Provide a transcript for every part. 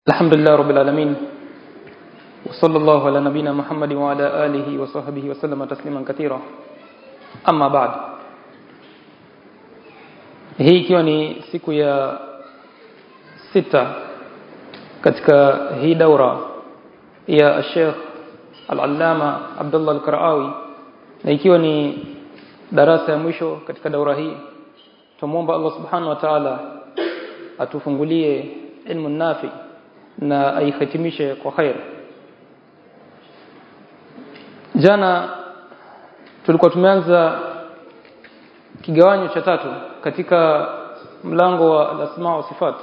الحمد لله رب العالمين وصلى الله على نبينا محمد وعلى آله وصحبه وسلم تسليما كثيرا أما بعد hii ikiwa ni siku ya sita katika hii daura ya Sheikh Al-Allama Abdullah Al-Qaraawi na ikiwa ni darasa ya mwisho katika daura hii tumuomba Allah Subhanahu wa Ta'ala atufungulie ilmu nafi na aihitimishe kwa khair jana tulikuwa tumeanza kigawanyo cha tatu katika mlango wa al-asma wa sifat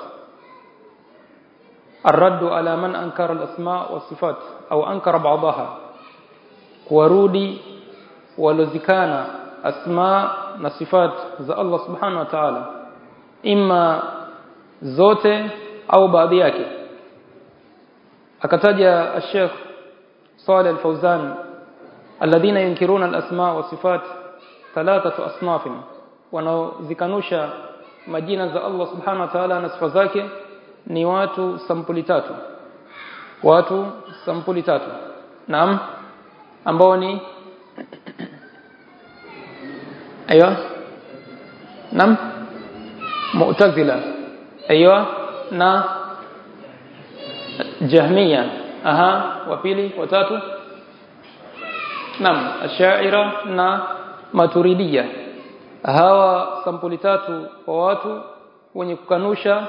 الرد على من انكر الاسماء والصفات au ankara بعضها kuwarudi walozikana asma na sifat za Allah subhanahu wa ta'ala imma zote au baadhi yake akataja الشيخ صالح الفوزان الذين ينكرون الاسماء والصفات ثلاثه اصناف wanaozikanusha majina za Allah subhanahu wa ta'ala na sifa zake ni watu sampuli tatu watu sampuli tatu naam ambao ni ايوه نعم معتزله ايوه na jahmiya aha wa pili watatu naam ashaira na maturidia hawa sampuli tatu wa watu wenye kukanusha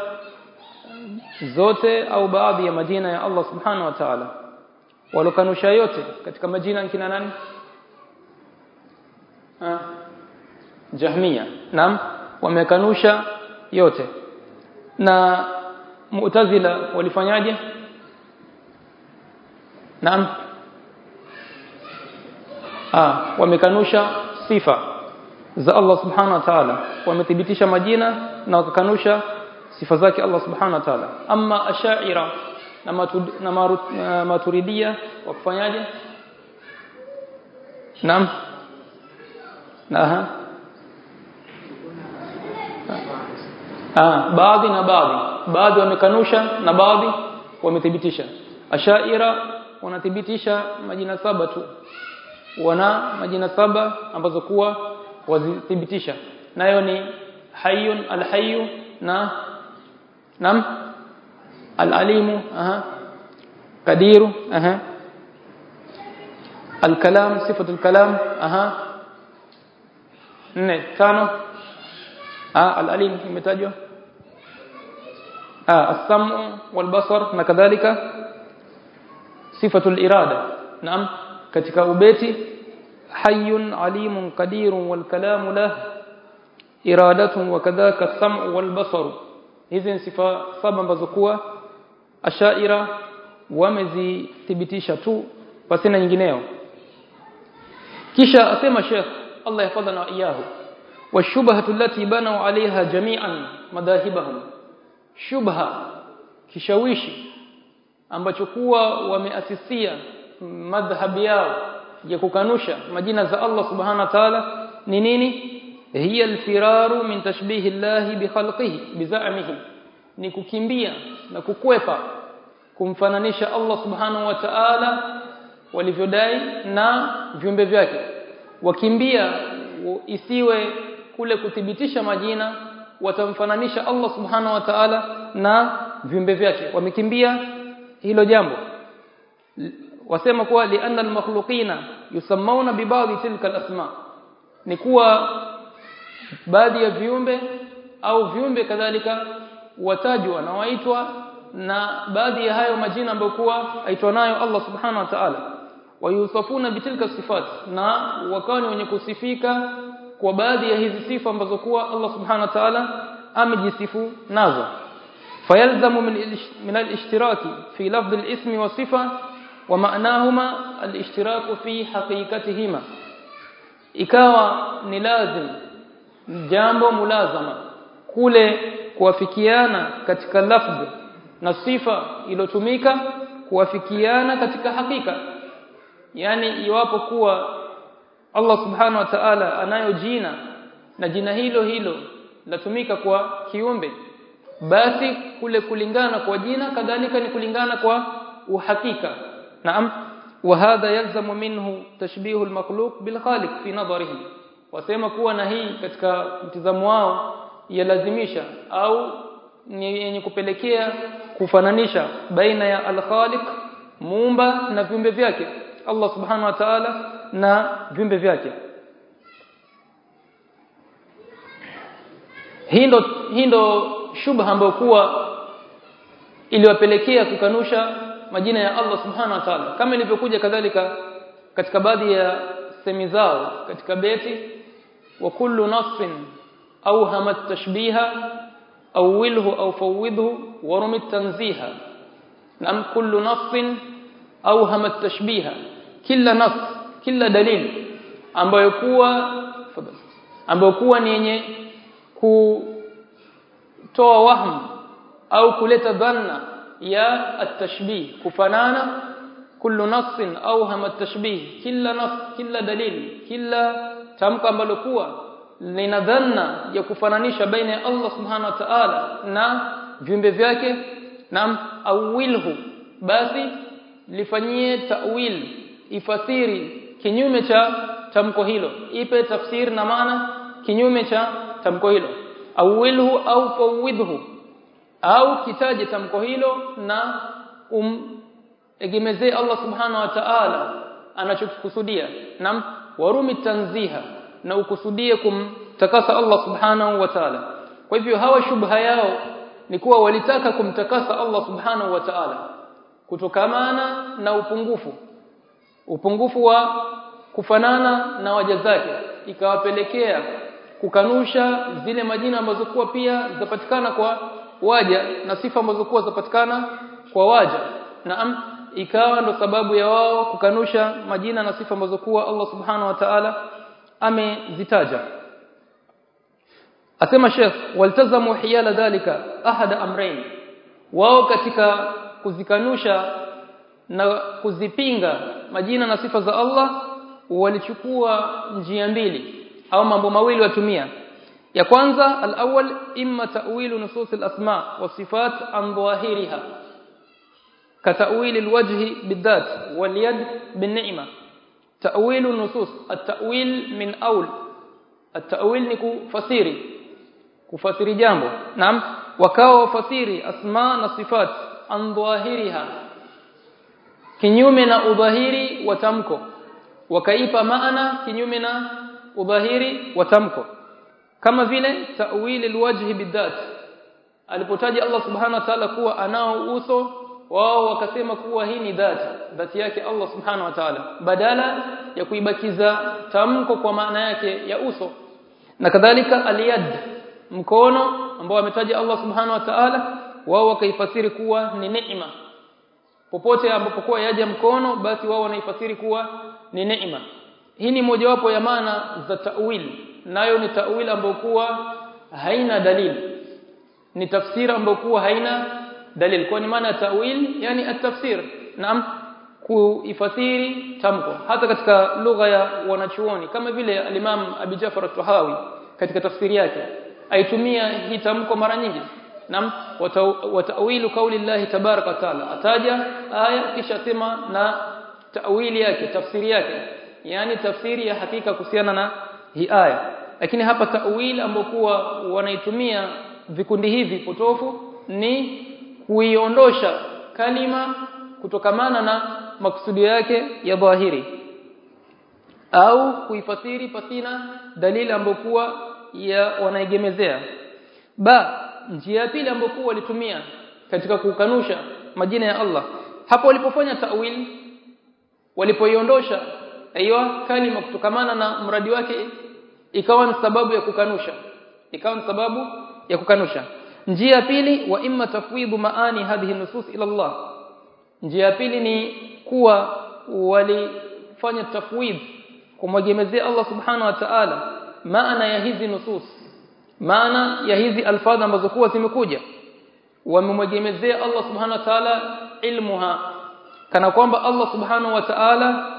zote au baadhi ya majina ya Allah subhanahu wa ta'ala walokanusha yote katika majina kina nani ha? jahmiya naam wamekanusha yote na mu'tazila walifanyaje naam ah wamekanusha sifa za Allah subhanahu wa ta'ala wamethibitisha majina na wakakanusha sifa zake Allah subhanahu wa ta'ala amma ashaira na, matud, na marut, uh, maturidia wakufanyaje naam na aha ah baadhi na baadhi baadhi wamekanusha na baadhi wamethibitisha ashaira wanathibitisha majina saba tu wana majina saba ambazo kuwa wazithibitisha nayo ni hayyun alhayyu na nam alalimu aha kadiru aha alkalam sifatu alkalam aha nne tano ah alalim imetajwa ah as-sam'u wal basar na kadhalika sifatu al-irada naam katika ubeti hayyun alimun qadirun wal kalamu lah iradatun wa kadhaka as-sam'u wal basar hizi ni sifa saba ambazo kuwa ashaira wamezithibitisha tu pasina nyingineo kisha asema Sheikh Allah yafadhana wa iyahu والشبهه التي بنوا عليها جميعا مذاهبهم shubha kishawishi ambacho kuwa wameasisia madhhab yao ya kukanusha majina za Allah subhanahu wa ta'ala ni nini hiya alfiraru min tashbihi Allah bi khalqihi bizamihi ni kukimbia na kukwepa kumfananisha Allah subhanahu wa ta'ala walivyodai na viumbe vyake wakimbia isiwe kule kuthibitisha majina watamfananisha Allah subhanahu wa ta'ala na viumbe vyake wamekimbia hilo jambo wasema kuwa lianna almakhluqina yusammauna bibadhi tilka alasma ni kuwa baadhi ya viumbe au viumbe kadhalika watajwa na waitwa na baadhi ya hayo majina ambayo kuwa aitwa nayo Allah subhanahu wa ta'ala wayusafuna bitilka sifat na wakawa ni wenye kusifika kwa baadhi ya hizi sifa ambazo kuwa Allah subhanahu wa ta'ala amejisifu nazo fayalzamu min al-ishtiraki fi lafdh al-ismi wa sifa wa ma'nahuma al-ishtiraku fi haqiqatihima ikawa ni lazim jambo mulazama kule kuwafikiana katika lafdh na sifa iliyotumika kuwafikiana katika hakika yani iwapo kuwa Allah subhanahu wa ta'ala anayo jina na jina hilo hilo latumika kwa kiumbe basi kule kulingana kwa jina kadhalika ni kulingana kwa uhakika naam وهذا يلزم منه تشبيه المخلوق بالخالق في نظرهم wasema kuwa na hii katika mtizamo wao yalazimisha au ni yenye kupelekea kufananisha baina ya al-Khaliq muumba na viumbe vyake Allah subhanahu wa ta'ala na viumbe vyake hii ndo hii ndo shubha ambayo kuwa iliwapelekea kukanusha majina ya Allah subhanahu wa ta'ala kama ilivyokuja kadhalika katika baadhi ya semi zao katika beti wa kullu nasfin au hamat tashbiha au wilhu au fawidhu wa rumit tanziha nam kullu nasfin au hamat tashbiha kila nas kila dalili ambayo kuwa ambayo kuwa ni yenye kutoa wahmu au kuleta dhanna ya at-tashbih kufanana kullu nassin au hama tashbih kila nas kila dalili kila tamko ambalo kuwa lina dhanna ya kufananisha baina ya Allah subhanahu wa ta'ala na viumbe vyake na awilhu basi lifanyie ta'wil ifasiri kinyume cha tamko hilo ipe tafsiri na maana kinyume cha tamko hilo awilhu au fawidhu au kitaje tamko hilo na umegemezee Allah subhanahu wa ta'ala anachokikusudia na warumi tanziha na ukusudie kumtakasa Allah subhanahu wa ta'ala kwa hivyo hawa shubha yao ni kuwa walitaka kumtakasa Allah subhanahu wa ta'ala kutokamana na upungufu upungufu wa kufanana na waja zake ikawapelekea kukanusha zile majina ambazo kuwa pia zapatikana kwa waja na sifa ambazo kuwa zapatikana kwa waja naam ikawa ndo sababu ya wao kukanusha majina na sifa ambazo kuwa Allah subhanahu wa ta'ala amezitaja asema Sheikh waltazamu hiyala dhalika ahada amrayn wao katika kuzikanusha na kuzipinga majina na sifa za Allah walichukua njia mbili au mambo mawili watumia ya kwanza al-awwal imma ta'wilu nusus al-asma wa sifat an dhahiriha ka ta'wil al-wajhi bidhat wal yad bin-ni'ma ta'wil an-nusus at-ta'wil min awl at-ta'wil ni kufasiri kufasiri jambo naam wakawa wafasiri asma na sifat an dhahiriha kinyume na udhahiri wa tamko wakaipa maana kinyume na udhahiri wa tamko kama vile ta'wil alwajhi bidhat alipotaja Allah subhanahu wa ta'ala kuwa anao uso wao wakasema kuwa hii ni dhati dhati yake Allah subhanahu wa ta'ala badala ya kuibakiza tamko kwa maana yake ya uso na kadhalika aliyad mkono ambao ametaja Allah subhanahu wa ta'ala wao wakaifasiri kuwa ni neema popote ambapo kwa yaja mkono basi wao wanaifasiri kuwa ni neema hii ni mojawapo ya maana za ta'wil nayo ni ta'wil ambayo kuwa haina dalili ni tafsiri ambayo kuwa haina dalili kwa ni maana ta'wil yani at-tafsir naam kuifasiri tamko hata katika lugha ya wanachuoni kama vile al-Imam Abi Jafar at-Tahawi katika tafsiri yake aitumia hii tamko mara nyingi nam watawilu kauli Allah tabaraka taala ataja aya kisha sema na tawili yake tafsiri yake yani tafsiri ya hakika kuhusiana na hii aya lakini hapa tawili ambokuwa wanaitumia vikundi hivi potofu ni kuiondosha kalima kutokamana na maksudio yake ya dhahiri au kuifasiri pasina dalili ambokuwa ya wanaegemezea ba njia ya pili ambayo walitumia katika kukanusha majina ya Allah hapo walipofanya ta'wil walipoiondosha aiyo kalima kutokamana na mradi wake ikawa ni sababu ya kukanusha ikawa ni sababu ya kukanusha njia ya pili wa imma tafwidhu maani hadhihi nusus ila Allah njia ya pili ni kuwa walifanya tafwidh kumwegemezea Allah subhanahu wa ta'ala maana ya hizi nusus maana ya hizi alfadha ambazo kuwa zimekuja wamemwegemezea Allah subhanahu wa ta'ala ilmuha kana kwamba Allah subhanahu wa ta'ala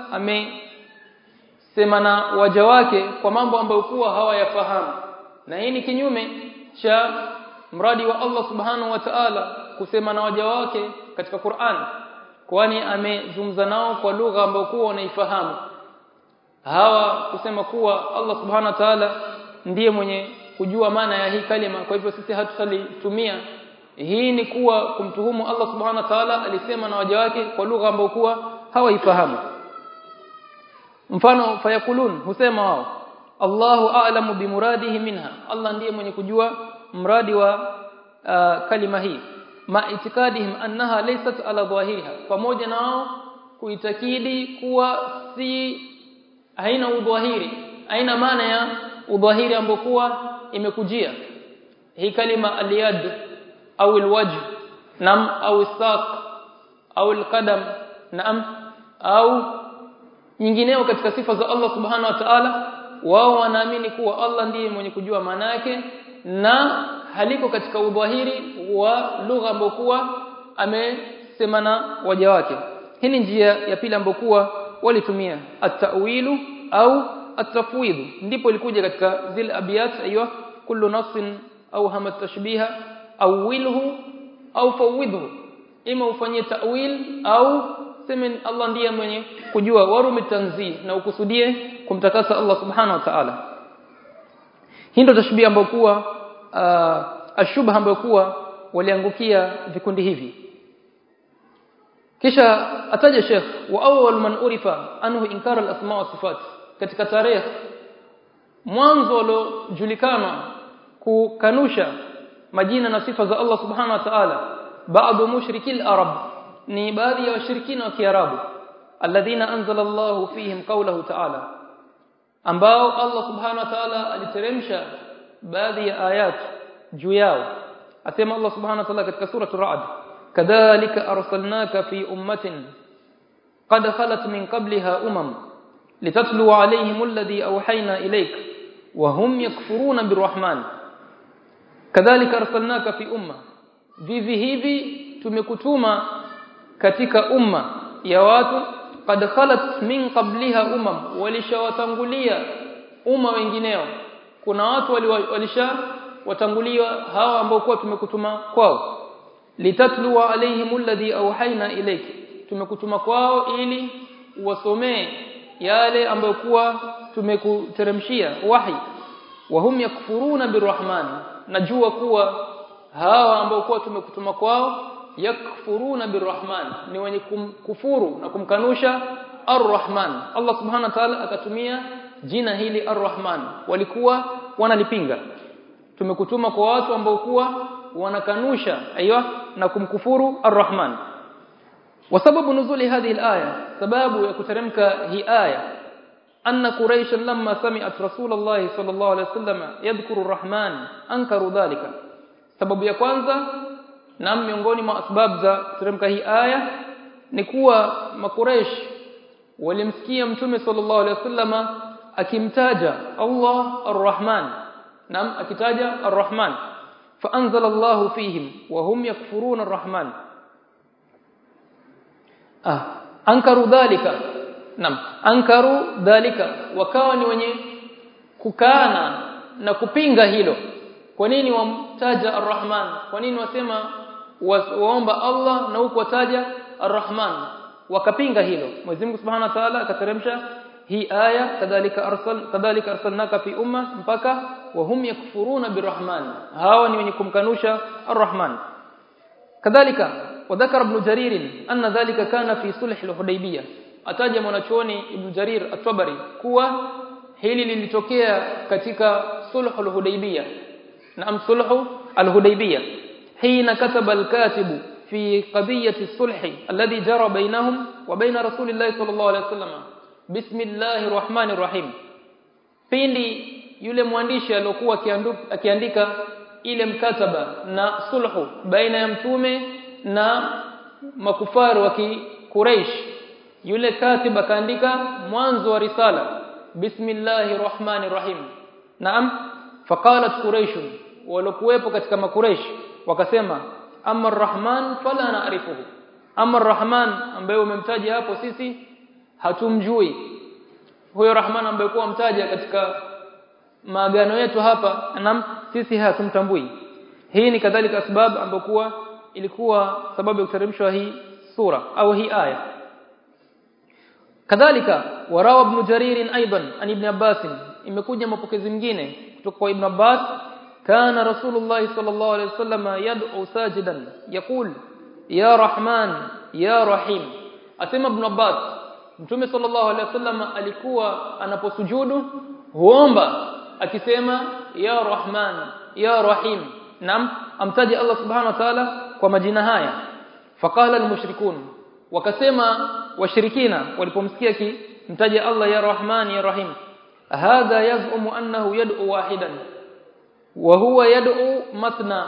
amesema na waja wake kwa mambo ambayo kuwa hawayafahamu na hii ni kinyume cha mradi wa Allah subhanahu wa ta'ala kusema na waja wake katika Qur'an kwani amezungumza nao kwa lugha ambayo kuwa wanaifahamu hawa kusema kuwa Allah subhanahu wa ta'ala ndiye mwenye kujua maana ya hii kalima kwa hivyo sisi hatutalitumia hii ni kuwa kumtuhumu Allah subhanahu wa ta'ala alisema na waja wake kwa lugha ambayo kuwa hawaifahamu mfano fayakulun husema wao Allahu a'lamu bimuradihi minha Allah ndiye mwenye kujua mradi wa uh, kalima hii ma itikadihim annaha laysat ala dhahiriha pamoja na wao kuitakidi kuwa si haina udhahiri haina maana ya udhahiri ambokuwa imekujia hii kalima aliyad au alwajh nam au saq au alqadam nam au nyingineo katika sifa za Allah subhanahu wa ta'ala wao wanaamini kuwa Allah ndiye mwenye kujua maana yake na haliko katika udhahiri wa lugha ambayo kuwa amesemana waja wake hii ni njia ya pili ambayo kuwa walitumia at-ta'wilu au at-tafwid ndipo ilikuja katika zile abiyat aiywa kullu nassin au hama tashbiha awilhu au fawidhu ima ufanyie ta'wil au sema Allah ndiye mwenye kujua warumi tanzih na ukusudie kumtakasa Allah subhanahu wa ta'ala hii ndio tashbih ambayo kuwa uh, ashubha ambayo kuwa waliangukia vikundi hivi kisha ataja Sheikh wa awwal man urifa anhu inkar al-asma wa sifat katika tarehe mwanzo waliojulikana kukanusha majina na sifa za Allah subhanahu wa ta'ala baadhi mushrikil arab ni baadhi ya washirikina wa kiarabu alladhina anzala Allahu fihim qawlahu ta'ala ambao Allah subhanahu wa ta'ala aliteremsha baadhi ya ayat juu yao asema Allah subhanahu wa ta'ala katika sura ar-ra'd kadhalika arsalnaka fi ummatin qad khalat min qabliha umam litatlu alayhim alladhi awhayna ilayk wa hum yakfuruna birrahman kadhalika arsalnaka fi umma vivi hivi tumekutuma katika umma ya watu qad khalat min qabliha umam walishawatangulia umma wengineo kuna watu walisha watangulia hawa ambao kwa tumekutuma kwao litatlu alaihim alladhi awhayna ilayk tumekutuma kwao ili wasomee yale ambayo kuwa tumekuteremshia wahi wa hum yakfuruna birrahman najua kuwa hawa ambao kuwa tumekutuma kwao yakfuruna birrahman ni wenye kumkufuru na kumkanusha arrahman Allah subhanahu wa ta'ala akatumia jina hili arrahman walikuwa wanalipinga tumekutuma kwa watu ambao kuwa wanakanusha aiywa na kumkufuru arrahman وسبب نزول هذه الآية سبب يكترمك هي آية أن قريش لما سمعت رسول الله صلى الله عليه وسلم يذكر الرحمن أنكروا ذلك سبب ya kwanza na miongoni mwa sababu za kuteremka hii aya ni kuwa makuresh walimsikia mtume sallallahu alaihi wasallama akimtaja Allah arrahman nam akitaja arrahman فانزل الله فيهم وهم يكفرون الرحمن ah ankaru dhalika nam ankaru dhalika wakawa ni wenye kukana na kupinga hilo kwa nini wamtaja arrahman kwa nini wasema waomba Allah na huko wataja arrahman wakapinga hilo Mwenyezi Mungu Subhanahu wa Ta'ala akateremsha hii aya kadhalika arsal kadhalika arsalnaka fi umma mpaka wa hum yakfuruna birrahman hawa ni wenye kumkanusha arrahman kadhalika وذكر ابن جرير أن ذلك كان في صلح الحديبية ataja mwanachuoni Ibn Jarir At-Tabari kuwa hili lilitokea katika sulhul Hudaybiyah na sulhu al-Hudaybiyah hina kataba al-katibu fi qadiyati sulh alladhi jara bainahum wa bain rasulillahi sallallahu alayhi wasallam bismillahir rahmanir rahim pindi yule mwandishi aliyokuwa akiandika ile mkataba na sulhu baina ya mtume na makufaru wa Quraysh yule katib akaandika mwanzo wa risala bismillahir rahmanir rahim naam faqalat quraish walokuwepo katika makuraish wakasema amma arrahman fala na'rifuhu amma arrahman ambaye umemtaja hapo sisi hatumjui huyo rahman ambaye kwa mtaja katika maagano yetu hapa naam sisi hatumtambui hii ni kadhalika sababu ambayo ilikuwa sababu ya kuteremshwa hii sura au hii aya kadhalika warawa ibn jarir aidan an ibn abbas imekuja mapokezi mengine kutoka kwa ibn abbas kana rasulullah sallallahu alaihi wasallam yad'u sajidan yaqul ya rahman ya rahim asema ibn abbas mtume sallallahu alaihi wasallam alikuwa anaposujudu huomba akisema ya rahman ya rahim nam amtaji Allah subhanahu wa ta'ala kwa majina haya faqala almushrikun wakasema washirikina walipomsikia kimtaja Allah ya rahman ya rahim hadha yaz'umu annahu yad'u wahidan wa huwa yad'u matna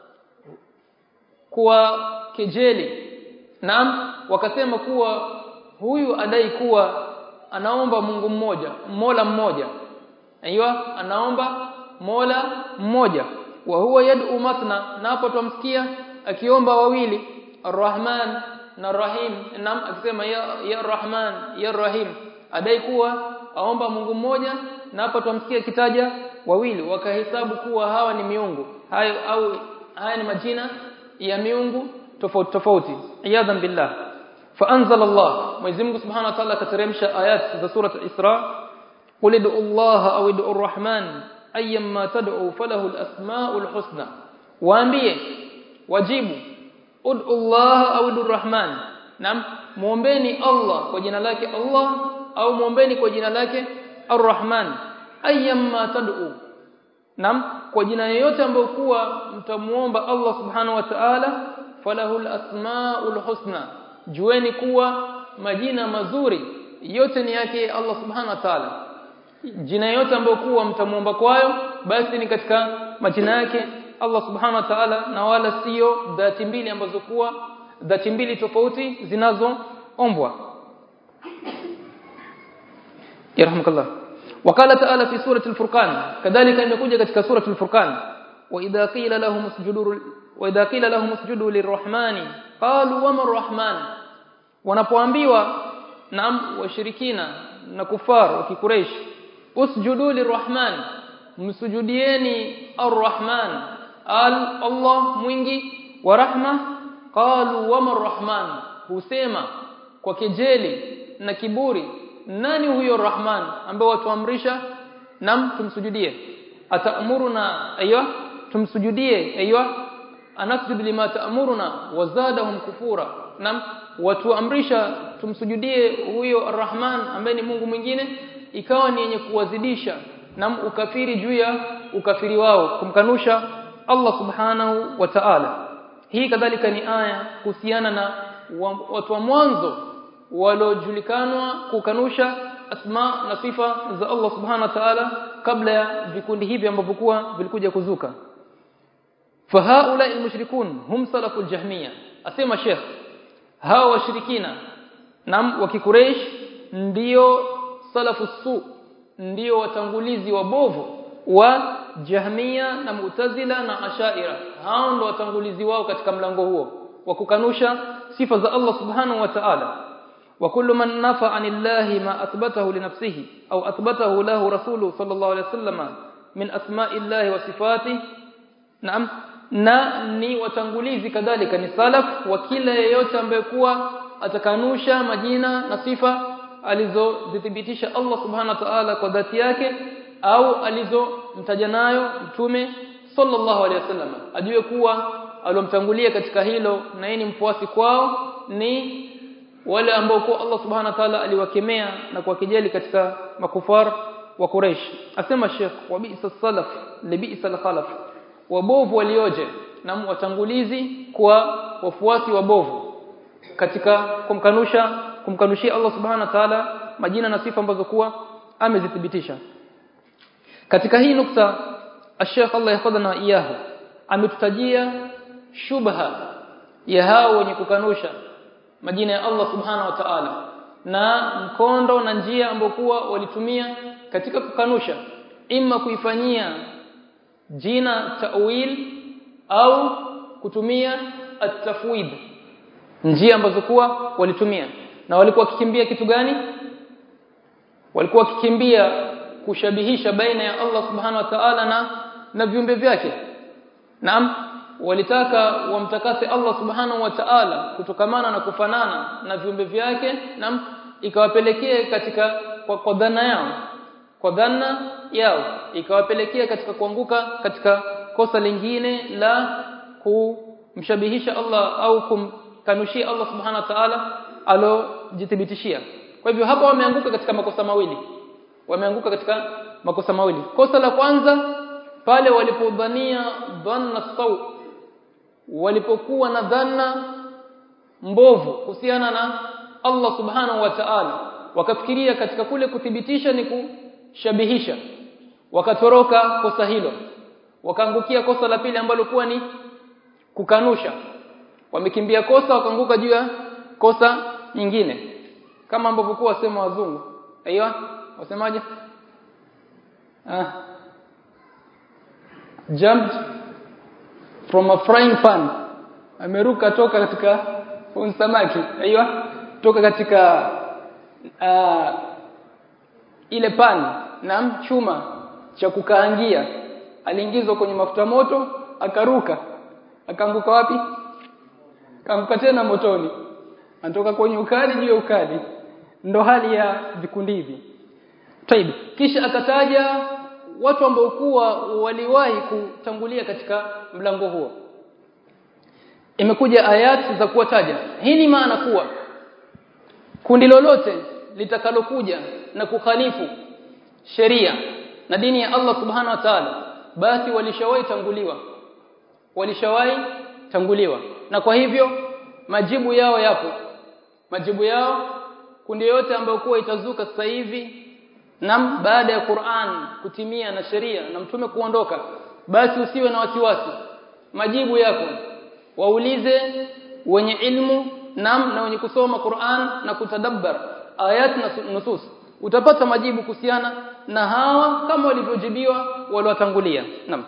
kwa kejeli naam wakasema kuwa huyu adai kuwa anaomba Mungu mmoja Mola mmoja aiyo anaomba Mola mmoja wa huwa yad'u matna na hapo tumsikia akiomba wawili Ar-Rahman na Rahim naam akisema ya ya Rahman ya Rahim adai kuwa aomba Mungu mmoja na hapo tumsikia kitaja wawili wakahesabu kuwa hawa ni miungu hayo au haya ni majina ya miungu tofauti tofauti iyadhan billah فانزل الله Mwenyezi Mungu Subhanahu wa Ta'ala kateremsha ayat za sura al-Isra qul id'u Allah au id'u ar-Rahman ayyamma tad'u falahu al-asma'ul husna waambie wajibu ud'u Allah au ud'u ar-Rahman nam muombeni Allah kwa jina lake Allah au muombeni kwa jina lake ar-Rahman ayyamma tad'u nam kwa jina yoyote ambayo kuwa mtamuomba Allah Subhanahu wa Ta'ala falahu al-asma'ul husna jueni kuwa majina mazuri yote ni yake Allah subhanahu wa ta'ala jina yote ambayo kuwa mtamuomba kwayo basi ni katika majina yake Allah subhanahu wa ta'ala na wala sio dhati mbili ambazo kuwa dhati mbili tofauti zinazoombwa yarhamukallah وقال تعالى في سوره الفرقان كذلك imekuja katika سوره الفرقان واذا قيل لهم اسجدوا واذا قيل لهم اسجدوا للرحمن قالوا وما الرحمن wanapoambiwa na washirikina na kufar wa kikureish usjudu lirrahman msujudieni arrahman al Allah mwingi wa rahma qalu wama arrahman husema kwa kejeli na kiburi nani huyo rahman ambaye watuamrisha nam tumsujudie ataamuruna aywa tumsujudie aywa anasjud lima ta'muruna wazadahum kufura nam watuamrisha tumsujudie huyo arrahman ambaye ni Mungu mwingine ikawa ni yenye kuwazidisha nam ukafiri juu ya ukafiri wao kumkanusha Allah subhanahu wa ta'ala hii kadhalika ni aya kuhusiana na watu wa mwanzo waliojulikanwa kukanusha asma na sifa za Allah subhanahu wa ta'ala kabla ya vikundi hivi ambavyo kuwa vilikuja kuzuka fahaula almushrikun hum salaful jahmiya asema sheikh hawa washirikina nam wa kikureish ndio salafu su ndio watangulizi wabovu wa jahmia na mu'tazila na ashaira hao ndio watangulizi wao katika mlango huo wa kukanusha sifa za Allah subhanahu wa ta'ala wa kullu man nafa anillahi ma athbatahu li nafsihi au athbatahu lahu rasuluhu sallallahu alayhi wasallam min asma'illahi wa sifatihi naam na ni watangulizi kadhalika ni salaf wa kila yeyote ambaye kuwa atakanusha majina na sifa alizozithibitisha Allah subhanahu wa ta'ala kwa dhati yake au alizomtaja nayo mtume sallallahu alaihi wasallam ajue kuwa alomtangulia katika hilo na yeye ni mfuasi kwao ni wale ambao kwa Allah subhanahu wa ta'ala aliwakemea na kuwakejeli katika makufar wa Quraysh asema Sheikh wa bi'sa salaf li bi'sa al-khalaf wabovu walioje na watangulizi kwa wafuasi wabovu katika kumkanusha kumkanushia Allah subhanahu wa ta'ala majina na sifa ambazo kuwa amezithibitisha katika hii nukta Sheikh Allah yahfadhana iyahu ametutajia shubha ya hao wenye kukanusha majina ya Allah subhanahu wa ta'ala na mkondo na njia ambayo kuwa walitumia katika kukanusha imma kuifanyia jina ta'wil au kutumia at-tafwid njia ambazo kuwa walitumia na walikuwa wakikimbia kitu gani walikuwa wakikimbia kushabihisha baina ya Allah subhanahu wa ta'ala na na viumbe vyake naam walitaka wamtakase Allah subhanahu wa ta'ala kutokamana na kufanana na viumbe vyake na ikawapelekea katika kwa, kwa dhana yao kwa dhana yao ikawapelekea katika kuanguka katika kosa lingine la kumshabihisha Allah au kumkanushia Allah subhanahu wa ta'ala alojithibitishia kwa hivyo hapa wameanguka katika makosa mawili wameanguka katika makosa mawili kosa la kwanza pale walipodhania dhanna saw walipokuwa na dhana mbovu kuhusiana na Allah subhanahu wa ta'ala wakafikiria katika kule kuthibitisha ni kushabihisha wakatoroka kosa hilo wakaangukia kosa la pili ambalo kuwa ni kukanusha wamekimbia kosa wakaanguka juu ya kosa nyingine kama ambavyo kwa wasema wazungu aiyo wasemaje ah jumped from a frying pan ameruka toka katika samaki aiyo toka katika uh, ile pan na chuma cha kukaangia aliingizwa kwenye mafuta moto akaruka akaanguka wapi kaanguka tena motoni anatoka kwenye ukali juu ya ukali ndo hali ya vikundi hivi Taib kisha akataja watu ambao kuwa waliwahi kutangulia katika mlango huo imekuja ayati za kuwataja hii ni maana kuwa kundi lolote litakalokuja na kukhalifu sheria na dini ya Allah subhanahu wa ta'ala basi walishawahi tanguliwa walishawahi tanguliwa na kwa hivyo majibu yao yapo majibu yao kundi yote ambayo kuwa itazuka sasa hivi nam baada ya Qur'an kutimia na sheria na mtume kuondoka basi usiwe na wasiwasi majibu yako waulize wenye ilmu nam na wenye kusoma Qur'an na kutadabbar ayat na nusus utapata majibu kuhusiana na hawa kama walivyojibiwa waliotangulia nam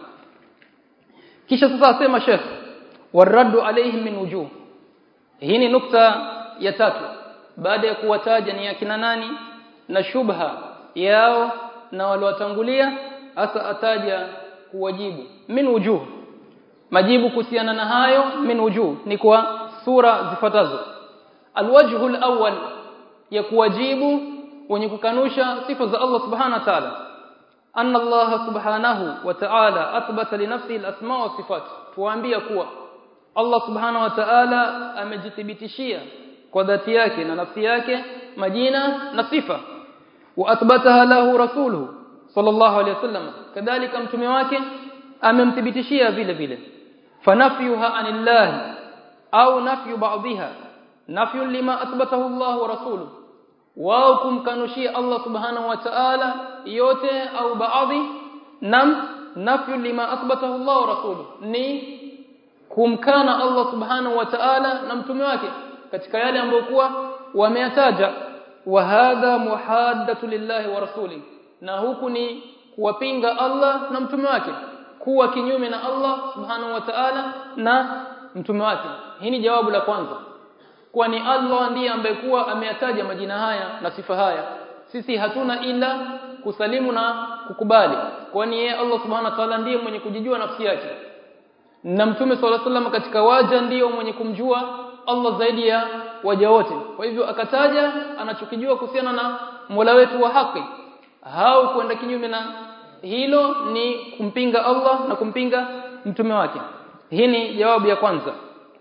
kisha sasa asema Sheikh waraddu alaihim min wujuh hii ni nukta ya tatu baada ya kuwataja ni akina nani na shubha yao na waliotangulia hasa ataja kuwajibu min wujuh majibu kuhusiana na hayo min wujuh ni kwa sura zifuatazo alwajhu alawwal ya kuwajibu wenye kukanusha sifa za Allah subhanahu wa ta'ala anna Allah subhanahu wa ta'ala athbata li nafsihi al-asma wa sifat tuambia kuwa Allah subhanahu wa ta'ala amejithibitishia kwa dhati yake na nafsi yake majina na sifa wa athbataha lahu rasuluhu sallallahu alayhi wasallam kadhalika mtume wake amemthibitishia vile vile fanafyuha anillahi au nafyu ba'dihha nafyu lima athbatahu Allah wa rasuluhu wao kumkanushia Allah subhanahu wa ta'ala yote au baadhi nam nafyu lima athbatahu Allah wa rasuluhu ni kumkana Allah subhanahu wa ta'ala na mtume wake katika yale ambayo kuwa wameyataja wa hadha muhaddatu lillahi wa rasuli na huku ni kuwapinga Allah na mtume wake kuwa kinyume na Allah subhanahu wa ta'ala na mtume wake hii ni jawabu la kwanza kwa ni Allah ndiye ambaye kuwa ameyataja majina haya na sifa haya sisi hatuna ila kusalimu na kukubali kwani yeye Allah subhanahu wa ta'ala ndiye mwenye kujijua nafsi yake na mtume sallallahu alaihi wasallam katika waja ndiyo mwenye kumjua Allah zaidi ya waja wote kwa hivyo akataja anachokijua kuhusiana na Mola wetu wa haki hao kwenda kinyume na hilo ni kumpinga Allah na kumpinga mtume wake hii ni jawabu ya kwanza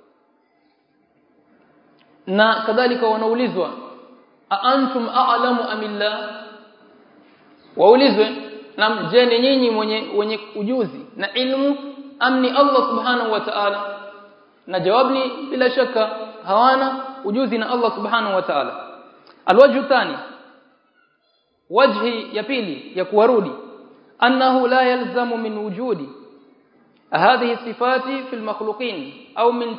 na kadhalika wanaulizwa a antum a'lamu amillah waulizwe na je ni nyinyi mwenye wenye ujuzi na ilmu amni Allah subhanahu wa ta'ala na jawabu ni bila shaka hawana ujuzi na Allah subhanahu wa ta'ala alwajhu thani wajhi ya pili ya kuwarudi annahu la yalzamu min wujudi هذه الصفات في المخلوقين أو من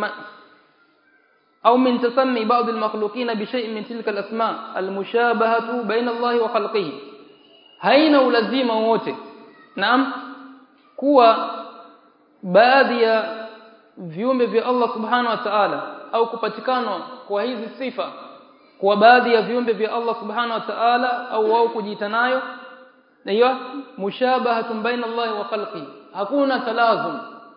أو من تسمي بعض المخلوقين بشيء من تلك الأسماء المشابهة بين الله وخلقه haina ulazima wote naam kuwa baadhi ya viumbe vya Allah subhanahu wa ta'ala au kupatikana kwa hizi sifa kwa baadhi ya viumbe vya Allah subhanahu wa ta'ala au wao kujiita nayo na hiyo mushabahatun baina Allah wa khalqi hakuna talazum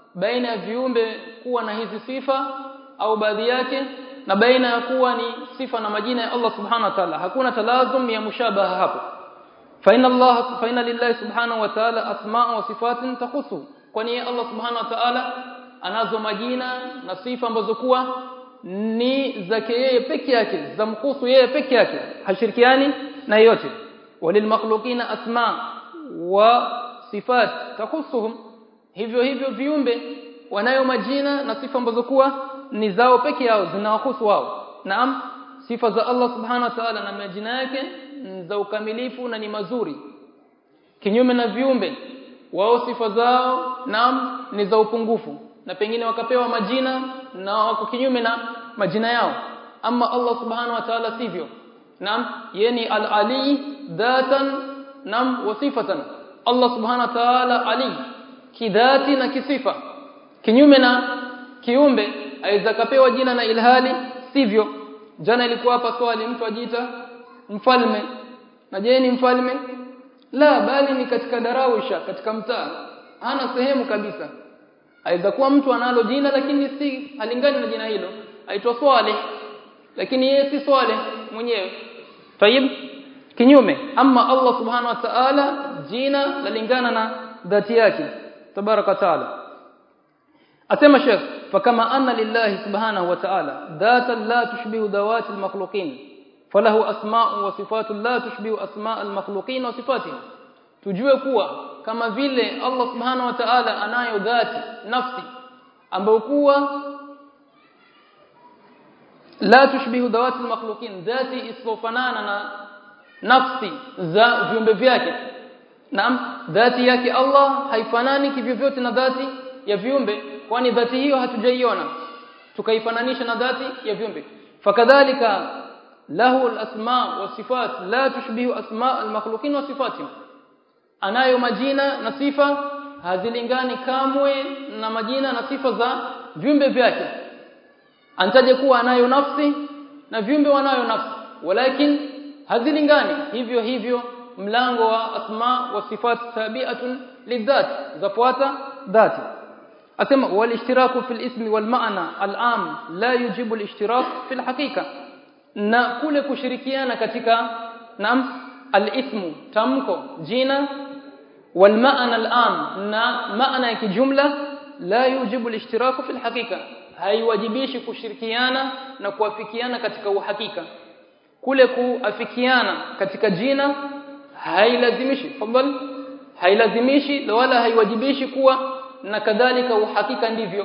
baina ya viumbe kuwa na hizi sifa au baadhi yake na baina ya kuwa ni sifa na majina ya Allah subhanahu wa ta'ala hakuna talazum ya mushabaha hapo fa inna Allah fa inna lillahi subhanahu wa ta'ala asma' wa sifatin takhusu kwani Allah subhanahu wa ta'ala anazo majina na sifa ambazo kuwa ni zake yeye peke yake zamkusu yeye peke yake hashirikiani na yote walilmakhluqina asma wa sifat takhusuhum hivyo hivyo viumbe wanayo majina na sifa ambazo kuwa ni zao peke yao zinawahusu wao naam sifa za Allah subhanahu wa ta'ala na majina yake za ukamilifu na ni mazuri kinyume na viumbe wao sifa zao naam ni za upungufu na pengine wakapewa majina na wako kinyume na majina yao ama Allah subhanahu wa ta'ala sivyo naam yeye ni al-ali dhatan naam wa sifatan Allah subhanahu wa ta'ala ali kidhati na kisifa kinyume na kiumbe aweza kapewa jina na ilhali sivyo jana ilikuwa hapa swali mtu ajiita mfalme na je ni mfalme la bali ni katika darawisha katika mtaa hana sehemu kabisa aweza kuwa mtu analo jina lakini si halingani na jina hilo aitwa Swaleh lakini yeye si Swaleh mwenyewe tayib kinyume ama Allah subhanahu wa ta'ala jina lalingana na dhati yake tabaraka taala asema Sheikh fakama anna lillahi subhanahu wa ta'ala dhatan la tushbihu dhawati almakhluqin falahu asma'u wa sifatu la tushbihu asma' almakhluqin wa sifatihi tujue kuwa kama vile Allah subhanahu wa ta'ala anayo dhati nafsi ambayo kuwa la tushbihu dhawati almakhluqin dhati isofanana na nafsi za viumbe vyake naam dhati yake Allah haifanani kivyovyote na dhati ya viumbe kwani dhati hiyo hatujaiona tukaifananisha na dhati ya viumbe fakadhalika lahu alasma wa sifat la tushbihu asma almakhluqin wa sifatihim anayo majina na sifa hazilingani kamwe na majina na sifa za viumbe vyake antaje kuwa anayo nafsi na viumbe wanayo nafsi walakin hazilingani hivyo hivyo mlango wa asma wa sifat tabi'atun lidhat zafuata dhati asema wal ishtiraku fil ismi wal ma'na al am la yujibu al ishtirak fil haqiqa na kule kushirikiana katika nam al ismu tamko jina wal ma'na al am na maana ya kijumla la yujibu al ishtirak fil haqiqa haiwajibishi kushirikiana na kuafikiana katika uhakika kule kuafikiana katika jina hailazimishi fadhali hailazimishi wala haiwajibishi kuwa na kadhalika uhakika ndivyo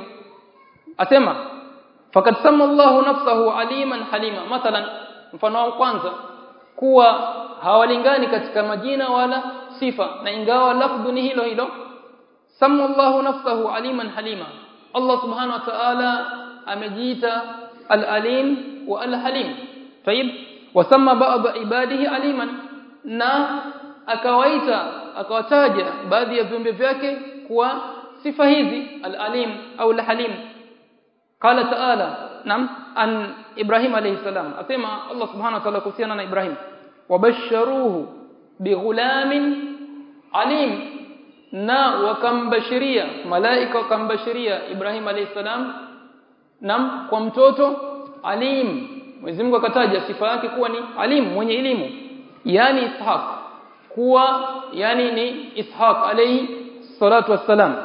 asema fakad sama Allahu nafsahu aliman halima mathalan mfano wa kwanza kuwa hawalingani katika majina wala sifa na ingawa lafdhu ni hilo hilo sama Allahu nafsahu aliman halima Allah subhanahu wa ta'ala amejiita al-alim wa al-halim tayib wasama ba'd ibadihi aliman na akawaita akawataja baadhi ya viumbe vyake kuwa sifa hizi al-alim au al-halim qala ta'ala nam an ibrahim alayhi salam asema Allah subhanahu wa ta'ala kuhusiana na ibrahim wabasharuhu bighulamin alim na wakambashiria malaika wakambashiria ibrahim alayhi salam nam kwa mtoto alim Mwenyezi Mungu akataja sifa yake kuwa ni alim mwenye elimu yani ishaq kuwa yani ni ishaq alayhi salatu wassalam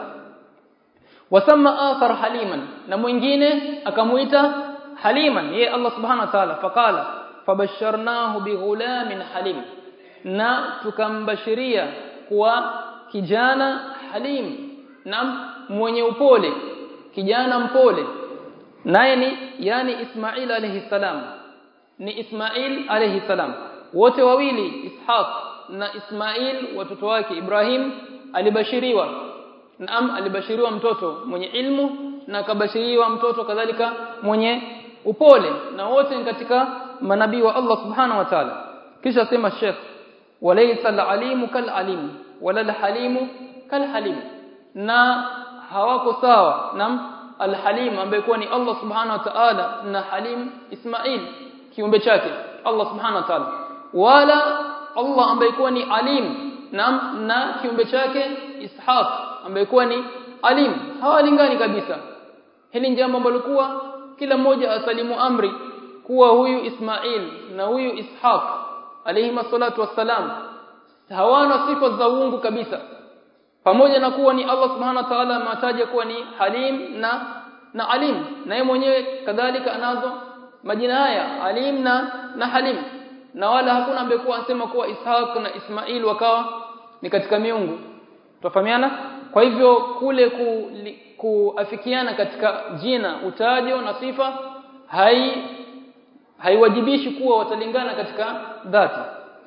wasama akhar haliman na mwingine akamuita haliman yeye Allah subhanahu wa ta'ala faqala fabasharnahu bighulamin halim na tukambashiria kuwa kijana halim na mwenye upole kijana mpole naye ni yani Ismail alayhi salam ni Ismail alayhi salam wote wawili Ishaq na Ismail watoto wake Ibrahim alibashiriwa naam alibashiriwa mtoto mwenye ilmu na akabashiriwa mtoto kadhalika mwenye upole na wote ni katika manabii wa Allah subhanahu wa ta'ala kisha sema Sheikh walaysa al-alimu kal-alim wala al-halimu kal-halim na hawako sawa naam al-halim ambaye kuwa ni Allah subhanahu wa ta'ala na halim Ismail kiumbe chake Allah subhanahu wa ta'ala wala Allah ambaye kuwa ni alim na na kiumbe chake Ishaq ambaye kuwa ni alim hawalingani kabisa hili ni jambo ambalo kuwa kila mmoja asalimu amri kuwa huyu Ismail na huyu Ishaq alayhi salatu wassalam hawana sifa za uungu kabisa pamoja na kuwa ni Allah subhanahu wa ta'ala ametaja kuwa ni halim na na alim na yeye mwenyewe kadhalika anazo majina haya alim na na halim na wala hakuna ambaye kuwa anasema kuwa Ishaq na Ismail wakawa ni katika miungu tufahamiana kwa hivyo kule ku, li, kuafikiana katika jina utajo na sifa hai haiwajibishi kuwa watalingana katika dhati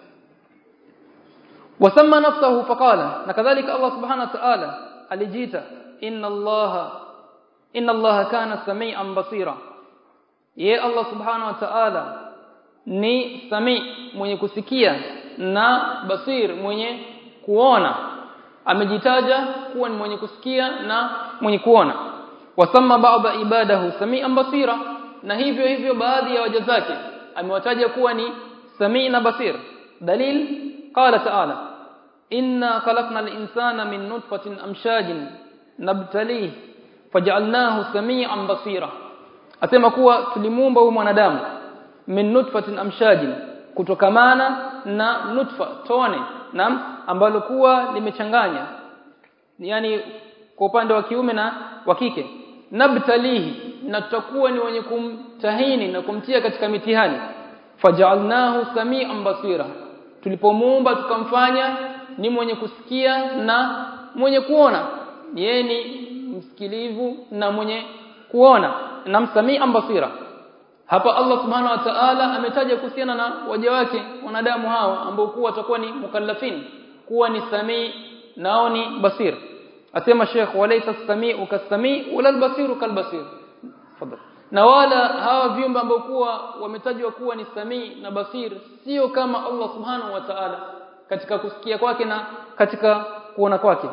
wasamma nafsahu faqala na kadhalika Allah subhanahu wa ta'ala alijiita inna Allah inna Allah kana samian basira ye Allah subhanahu wa ta'ala ni sami mwenye kusikia na basir mwenye kuona amejitaja kuwa ni mwenye kusikia na mwenye kuona wasamma ba'da ibadahu samian basira na hivyo hivyo baadhi ya waja zake amewataja kuwa ni sami na basir dalil qala ta'ala inna khalaqna al-insana min nutfatin amshajin nabtalih faj'alnahu samian basira asema kuwa tulimuumba huyu mwanadamu min nutfatin amshajin kutokamana na nutfa tone na ambalo kuwa limechanganya yani kwa upande wa kiume na wa kike nabtalihi na tutakuwa ni wenye kumtahini na kumtia katika mitihani faj'alnahu samian basira tulipomuumba tukamfanya ni mwenye kusikia na mwenye kuona yeye ni msikilivu na mwenye kuona na msamian basira hapa Allah subhanahu wa ta'ala ametaja kuhusiana na waja wake wanadamu hao ambao kuwa watakuwa ni mukallafin kuwa ni samii nao ni basir asema Sheikh walaysa samiu kasami wala albasiru kalbasir fadhal na wala hawa viumbe ambao kuwa wametajwa kuwa ni samii na basir sio kama Allah subhanahu wa ta'ala katika kusikia kwake na katika kuona kwake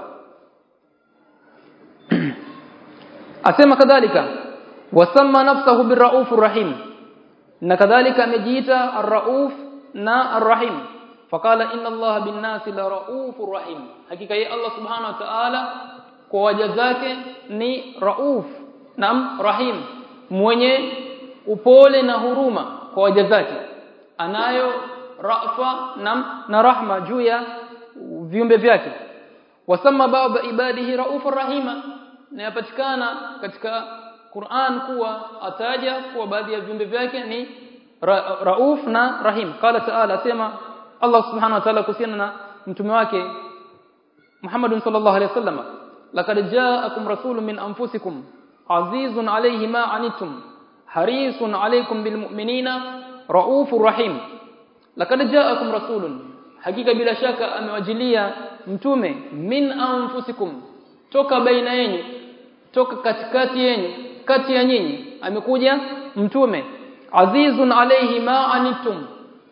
asema kadhalika wasamma nafsahu birraufur rahim na kadhalika amejiita arrauf na arrahim faqala inna allaha bin-nasi la raufur rahim hakika yeye Allah subhanahu wa ta'ala kwa waja zake ni rauf na rahim mwenye upole na huruma kwa waja zake anayo rafa na, na rahma juu ya viumbe vyake wasamma ba'd ibadihi raufur rahima na yapatikana katika Qur'an kuwa ataja kuwa baadhi ya viumbe vyake ni ra rauf na rahim qala ta'ala sema Allah subhanahu wa ta'ala kuhusiana na mtume wake Muhammad sallallahu alaihi wasallam laqad ja'akum rasulun min anfusikum azizun alayhi ma anittum harisun alaykum bil mu'minina raufur rahim laqad ja'akum rasulun hakika bila shaka amewajilia mtume min anfusikum toka baina yenu toka katikati yenu kati ya nyinyi amekuja mtume azizun alayhi ma anittum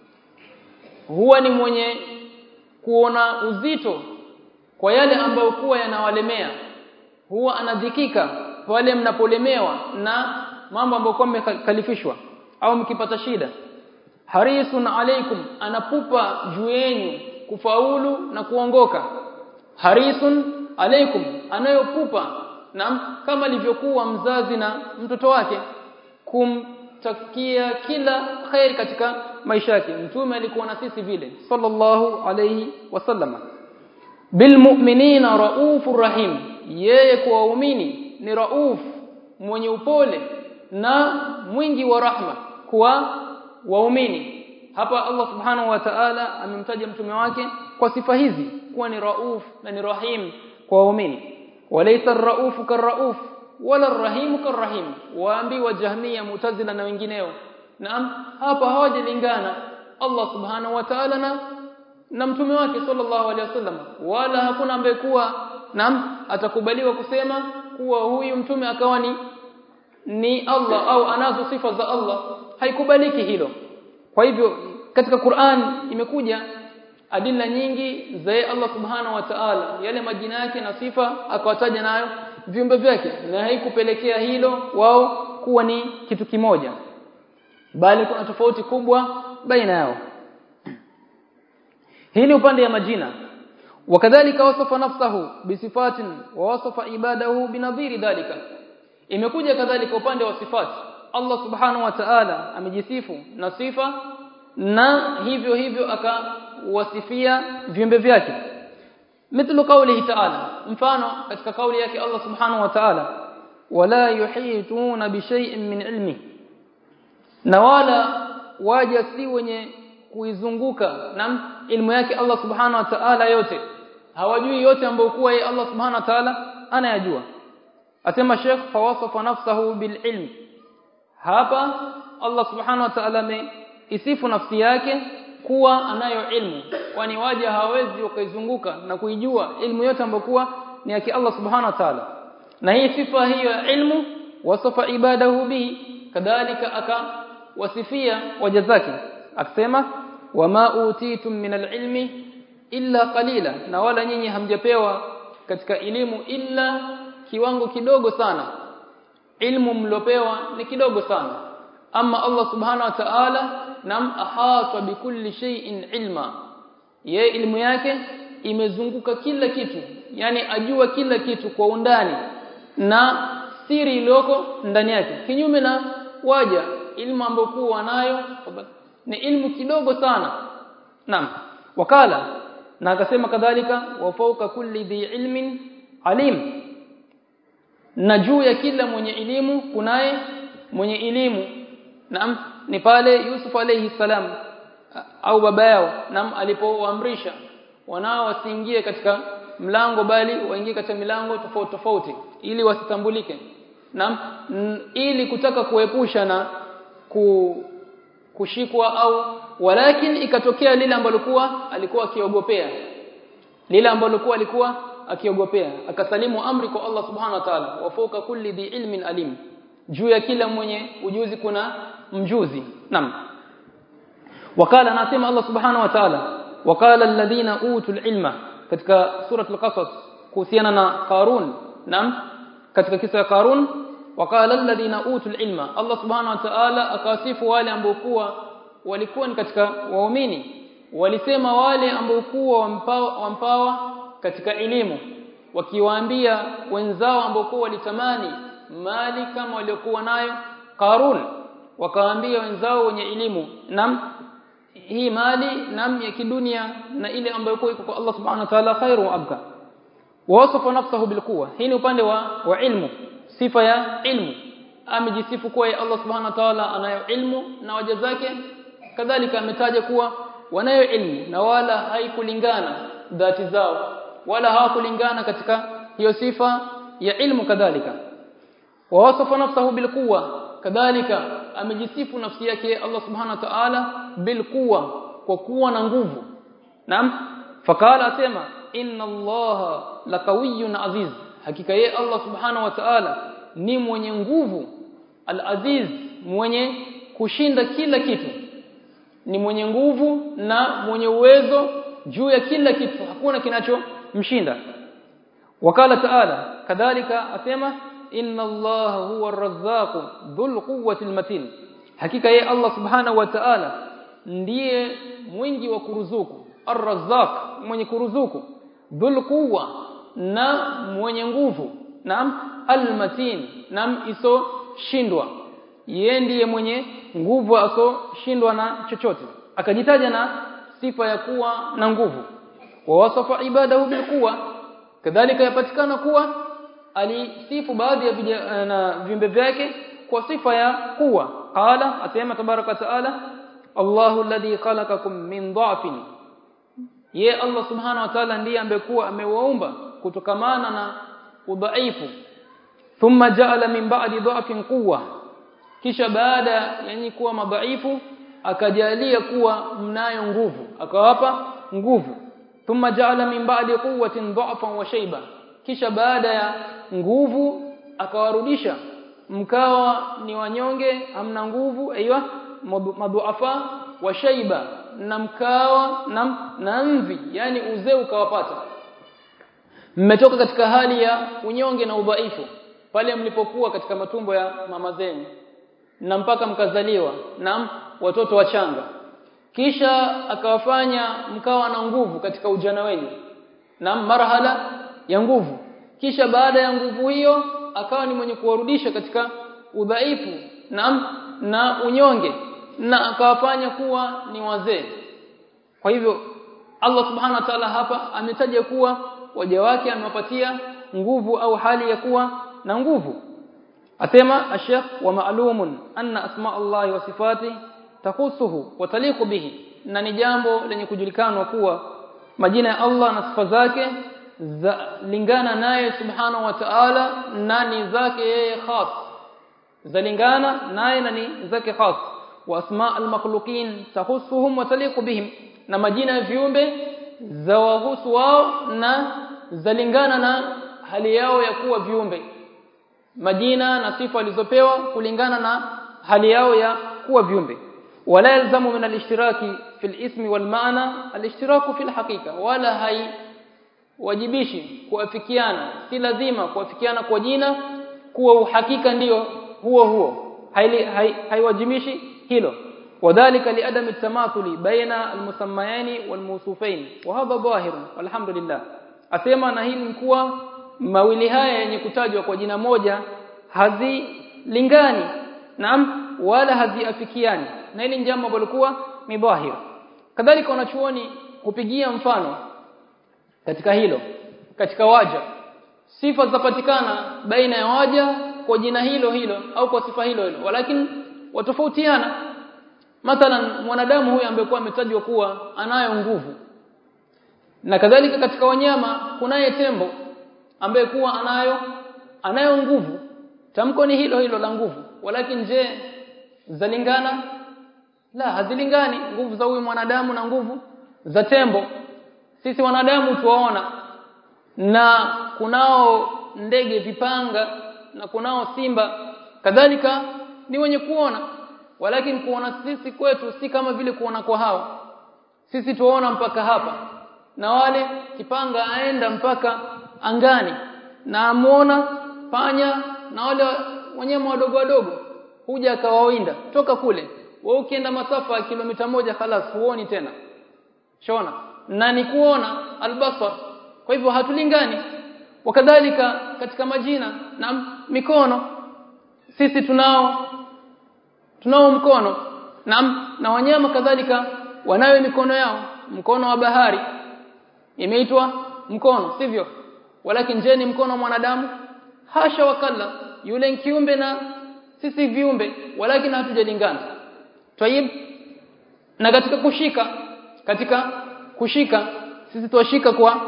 huwa ni mwenye kuona uzito kwa yale ambayo kuwa yanawalemea huwa anadhikika pale mnapolemewa na mambo ambayo kwa mmekalifishwa au mkipata shida harisun alaikum anapupa juu yenu kufaulu na kuongoka harisun alaikum anayopupa na kama alivyokuwa mzazi na mtoto wake kumtakia kila khair katika maisha yake mtume alikuwa na sisi vile sallallahu alayhi wasallama bilmu'minina raufur rahim yeye kwa waumini ni rauf mwenye upole na mwingi wa rahma kwa waumini hapa Allah subhanahu wa ta'ala amemtaja mtume wake kwa sifa hizi kuwa ni rauf na ni rahim kwa waumini walaysa ar-rauf kar-rauf wala ar-rahim kar-rahim waambi wa jahmiya mutazila na wengineo naam hapa hawajalingana Allah subhanahu wa ta'ala na na mtume wake sallallahu alaihi wasallam wala hakuna ambaye kuwa naam atakubaliwa kusema kuwa huyu mtume akawa ni ni Allah au anazo sifa za Allah haikubaliki hilo kwa hivyo katika Qur'an imekuja adila nyingi za Allah subhanahu wa ta'ala yale majina yake na sifa akawataja nayo viumbe vyake na haikupelekea hilo wao kuwa ni kitu kimoja bali kuna tofauti kubwa baina yao hii ni upande ya majina wakadhalika wasafa nafsahu bisifatin wa wasafa ibadahu binadhiri dhalika imekuja kadhalika upande wa sifati Allah subhanahu wa ta'ala amejisifu na sifa na hivyo hivyo akawasifia viumbe vyake mithlu qawlihi ta'ala mfano katika kauli yake Allah subhanahu wa ta'ala wala yuhituna bi shay'in min ilmi na wala waja si wenye kuizunguka na ilmu yake Allah subhanahu wa ta'ala yote hawajui yote ambayo kuwa yeye Allah subhanahu wa ta'ala anayajua asema Sheikh fawasafa nafsahu bil ilm hapa Allah subhanahu wa ta'ala ameisifu nafsi yake kuwa anayo ilmu kwani waja hawezi wakaizunguka na kuijua ilmu yote ambayo kuwa ni yake Allah subhanahu wa ta'ala na hii sifa hiyo ya ilmu wasafa ibadahu bihi kadhalika akawasifia waja zake akisema wama utitum min alilmi illa qalila na wala nyinyi hamjapewa katika elimu illa kiwango kidogo sana ilmu mlopewa ni kidogo sana ama Allah subhanahu wa ta'ala nam ahata bikulli shay'in ilma ye ilmu yake imezunguka kila kitu yani ajua kila kitu kwa undani na siri iliyoko ndani yake kinyume na waja ilmu ambayo kuwa wanayo ni ilmu kidogo sana naam wakala na akasema kadhalika wa fawqa kulli dhi ilmin alim na juu ya kila mwenye elimu kunaye mwenye elimu naam ni pale Yusuf alayhi salam au baba yao naam alipoamrisha wanao wasiingie katika mlango bali waingie katika milango tofauti tofauti ili wasitambulike naam ili kutaka kuepusha na ku, kushikwa au walakin ikatokea lile ambalo kuwa alikuwa akiogopea lile ambalo kuwa alikuwa akiogopea akasalimu amri kwa Allah subhanahu wa ta'ala wafuka kulli dhi ilmin alim juu ya kila mwenye ujuzi kuna mjuzi naam wakala anasema Allah subhanahu wa ta'ala wakala alladhina utul ilma katika suratul qasas kuhusiana na Qarun naam katika kisa ya Qarun wakala alladhina utul ilma Allah subhanahu wa ta'ala akawasifu wale ambao kuwa walikuwa ni katika waumini walisema wale ambao kuwa wampawa, wampawa katika elimu wakiwaambia wenzao ambao kuwa walitamani mali kama waliokuwa nayo Qarun wakawaambia wenzao wenye elimu nam hii mali nam ya kidunia na ile ambayo iko kwa Allah subhanahu wa ta'ala khairu wa abka wasafa nafsahu bilquwa hii ni upande wa wa ilmu sifa ya ilmu amejisifu kuwa Allah subhanahu wa ta'ala anayo ilmu na waja zake kadhalika ametaja kuwa wanayo ilmu na wala haikulingana dhati zao wala hawakulingana katika hiyo sifa ya ilmu kadhalika wa wasafa nafsahu bilquwa kadhalika amejisifu nafsi yake Allah subhanahu wa ta'ala bilquwa kwa kuwa na nguvu naam fakala asema inna allaha lakawiyyun aziz hakika yeye Allah subhanahu wa ta'ala ni mwenye nguvu al-aziz mwenye kushinda kila kitu ni mwenye nguvu na mwenye uwezo juu ya kila kitu hakuna kinachomshinda wakala ta'ala kadhalika asema inna allaha huwa ar-razzaq dhul quwwati al-matin hakika yeye Allah subhanahu wa ta'ala ndiye mwingi wa kuruzuku ar-razzaq mwenye kuruzuku dhul quwwa na mwenye nguvu naam al-matin naam iso shindwa yeye ndiye mwenye nguvu aso shindwa na chochote akajitaja na sifa ya kuwa na nguvu wa wasafa ibadahu bilquwa kadhalika yapatikana kuwa alisifu baadhi ya na viumbe vyake kwa sifa ya kuwa qala asema tabaraka taala Allahu alladhi khalaqakum min dha'fin ye Allah subhanahu wa ta'ala ndiye ambekuwa amewaumba kutokamana na udhaifu thumma ja'ala min ba'di dha'fin quwwa kisha baada yani kuwa madhaifu akajalia kuwa mnayo nguvu akawapa nguvu thumma ja'ala min ba'di quwwatin dha'fan wa shayba kisha baada ya nguvu akawarudisha mkawa ni wanyonge hamna nguvu aiywa madhuafa wa shayba na mkawa na, na mvi yani uzee ukawapata mmetoka katika hali ya unyonge na udhaifu pale mlipokuwa katika matumbo ya mama zenu na mpaka mkazaliwa na watoto wachanga kisha akawafanya mkawa na nguvu katika ujana wenu na marhala ya nguvu kisha baada ya nguvu hiyo akawa ni mwenye kuwarudisha katika udhaifu na na unyonge na akawafanya kuwa ni wazee kwa hivyo Allah subhanahu wa ta'ala hapa ametaja kuwa waja wake amewapatia nguvu au hali ya kuwa na nguvu asema ashekh wa ma'lumun anna asma Allah wa sifati takhusuhu wa taliqu bihi na ni jambo lenye kujulikanwa kuwa majina ya Allah na sifa zake za lingana naye subhanahu wa ta'ala na ni zake yeye khas zalingana naye na ni zake khas wa asma al-makhluqin takhusuhum wa taliqu bihim na majina ya viumbe za wahusu wao na zalingana na hali yao ya kuwa viumbe majina na sifa walizopewa kulingana na hali yao ya kuwa viumbe wala yalzamu min al-ishtiraki fi al-ismi wal ma'na al-ishtiraku fi al-haqiqa wala hai wajibishi kuafikiana si lazima kuafikiana kwa jina kuwa uhakika ndiyo huo huo haiwajimishi hai, hilo wadhālika li'adami at-tamathuli baina al-musammayani wal-mawsufain wa hadha dhahir walhamdulillah asema na hili kuwa mawili haya yenye kutajwa kwa jina moja hazilingani naam wala haziafikiani na hili jambo ambalo kuwa ni dhahir kadhalika wanachuoni kupigia mfano katika hilo katika waja sifa zapatikana baina ya waja kwa jina hilo hilo au kwa sifa hilo hilo walakini watofautiana mathalan mwanadamu huyu ambaye kwa ametajwa kuwa anayo nguvu na kadhalika katika wanyama kunaye tembo ambaye kuwa anayo anayo nguvu tamko ni hilo hilo la nguvu walakini je zalingana la hazilingani nguvu za huyu mwanadamu na nguvu za tembo sisi wanadamu tuwaona na kunao ndege vipanga na kunao simba kadhalika ni wenye kuona walakini kuona sisi kwetu si kama vile kuona kwa hao sisi tuwaona mpaka hapa na wale kipanga aenda mpaka angani na amuona panya na wale wanyama wadogo wadogo huja akawawinda toka kule wewe ukienda masafa ya kilomita moja khalas huoni tena shona na ni kuona albasar kwa hivyo hatulingani wakadhalika katika majina na mikono sisi tunao tunao mkono na na wanyama kadhalika wanayo mikono yao mkono wa bahari imeitwa mkono sivyo walakin je ni mkono wa mwanadamu hasha wakalla yule kiumbe na sisi viumbe walakin hatujalingana tayib na katika kushika katika kushika sisi tuwashika kwa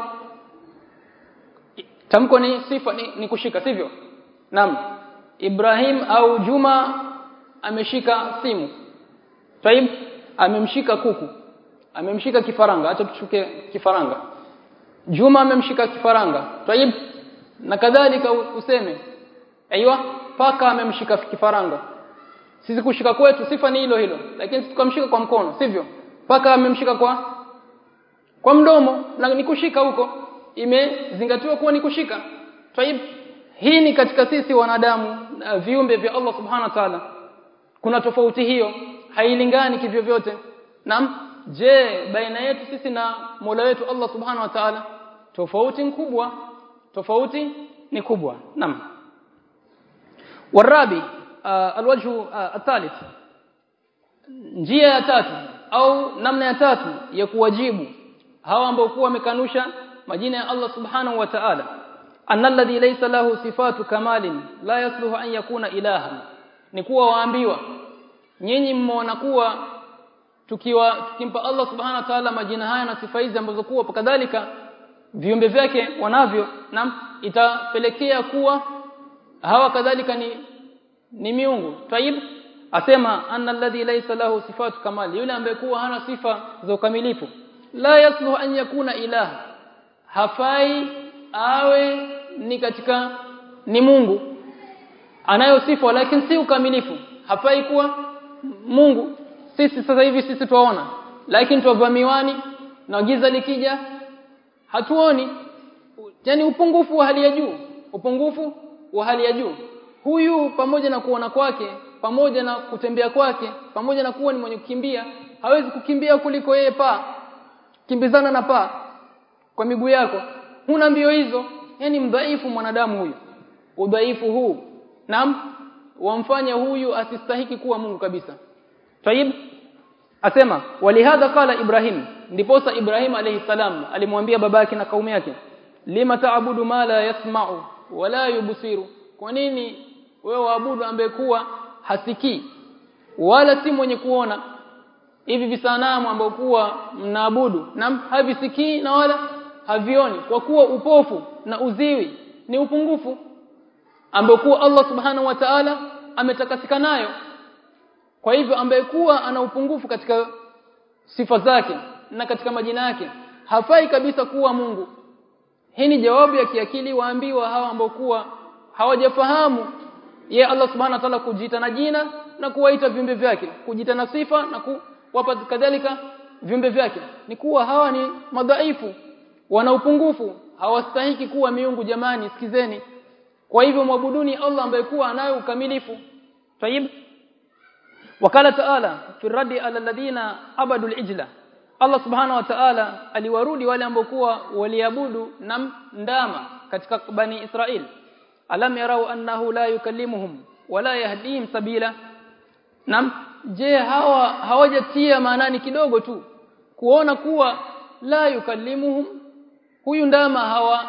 tamko ni sifa ni, ni kushika sivyo naam Ibrahim au Juma ameshika simu Taib amemshika kuku amemshika kifaranga acha tuchuke kifaranga Juma amemshika kifaranga Taib na kadhalika useme aiywa paka amemshika kifaranga sisi kushika kwetu sifa ni hilo hilo lakini tukamshika kwa mkono sivyo paka amemshika kwa kwa mdomo na ni kushika huko imezingatiwa kuwa ni kushika taib hii ni katika sisi wanadamu na viumbe vya Allah subhanahu wa ta'ala kuna tofauti hiyo hailingani kivyo vyote naam je baina yetu sisi na Mola wetu Allah subhanahu wa ta'ala tofauti kubwa tofauti ni kubwa naam warabi alwajhu athalith njia ya tatu au namna ya tatu ya kuwajibu hawa ambao kuwa wamekanusha majina ya Allah subhanahu wa ta'ala anna alladhi laysa lahu sifatu kamalin la yasluhu an yakuna ilahan ni kuwa waambiwa nyinyi mmeona kuwa tukiwa tukimpa Allah subhanahu wa ta'ala majina haya na sifa hizi ambazo kuwa kadhalika viumbe vyake wanavyo na itapelekea kuwa hawa kadhalika ni ni miungu taib asema anna alladhi laysa lahu sifatu kamali yule ambaye kuwa hana sifa za ukamilifu la yasluhu an yakuna ilaha hafai awe ni katika ni Mungu anayo sifa lakini si ukamilifu hafai kuwa Mungu sisi sasa hivi sisi tuwaona lakini tuwavaa miwani na giza likija hatuoni yani upungufu wa hali ya juu upungufu wa hali ya juu huyu pamoja na kuona kwake pamoja na kutembea kwake pamoja na kuwa ni mwenye kukimbia hawezi kukimbia kuliko yeye paa kimbizana na paa kwa miguu yako huna mbio hizo yani mdhaifu mwanadamu huyu udhaifu huu naam wamfanya huyu asistahiki kuwa Mungu kabisa tayib asema walihadha qala ibrahim ndiposa ibrahim alayhi salam alimwambia babake na kaumu yake lima taabudu ma la yasma'u wala yubsiru kwa nini wewe waabudu ambaye kuwa hasikii wala si mwenye kuona hivi visanamu ambao kuwa mnaabudu na havisikii na wala havioni kwa kuwa upofu na uziwi ni upungufu ambao kuwa Allah subhanahu wa ta'ala ametakasika nayo kwa hivyo ambaye kuwa ana upungufu katika sifa zake na katika majina yake hafai kabisa kuwa Mungu hii ni jawabu ya kiakili waambiwa hawa ambao kuwa hawajafahamu ye Allah subhanahu wa ta'ala kujiita na jina na kuwaita viumbe vyake kujiita na sifa na kuwapa kadhalika viumbe vyake ni kuwa hawa ni madhaifu wana upungufu hawastahiki kuwa miungu jamani sikizeni kwa hivyo mwabuduni Allah ambaye kuwa anayo ukamilifu tayib wakala taala fi radi ala alladhina abadu alijla Allah subhanahu wa ta'ala aliwarudi wale ambao kuwa waliabudu na ndama katika bani Israel alam yarau annahu la yukallimuhum wala yahdihim sabila nam je hawa hawajatia maanani kidogo tu kuona kuwa la yukallimuhum huyu ndama hawa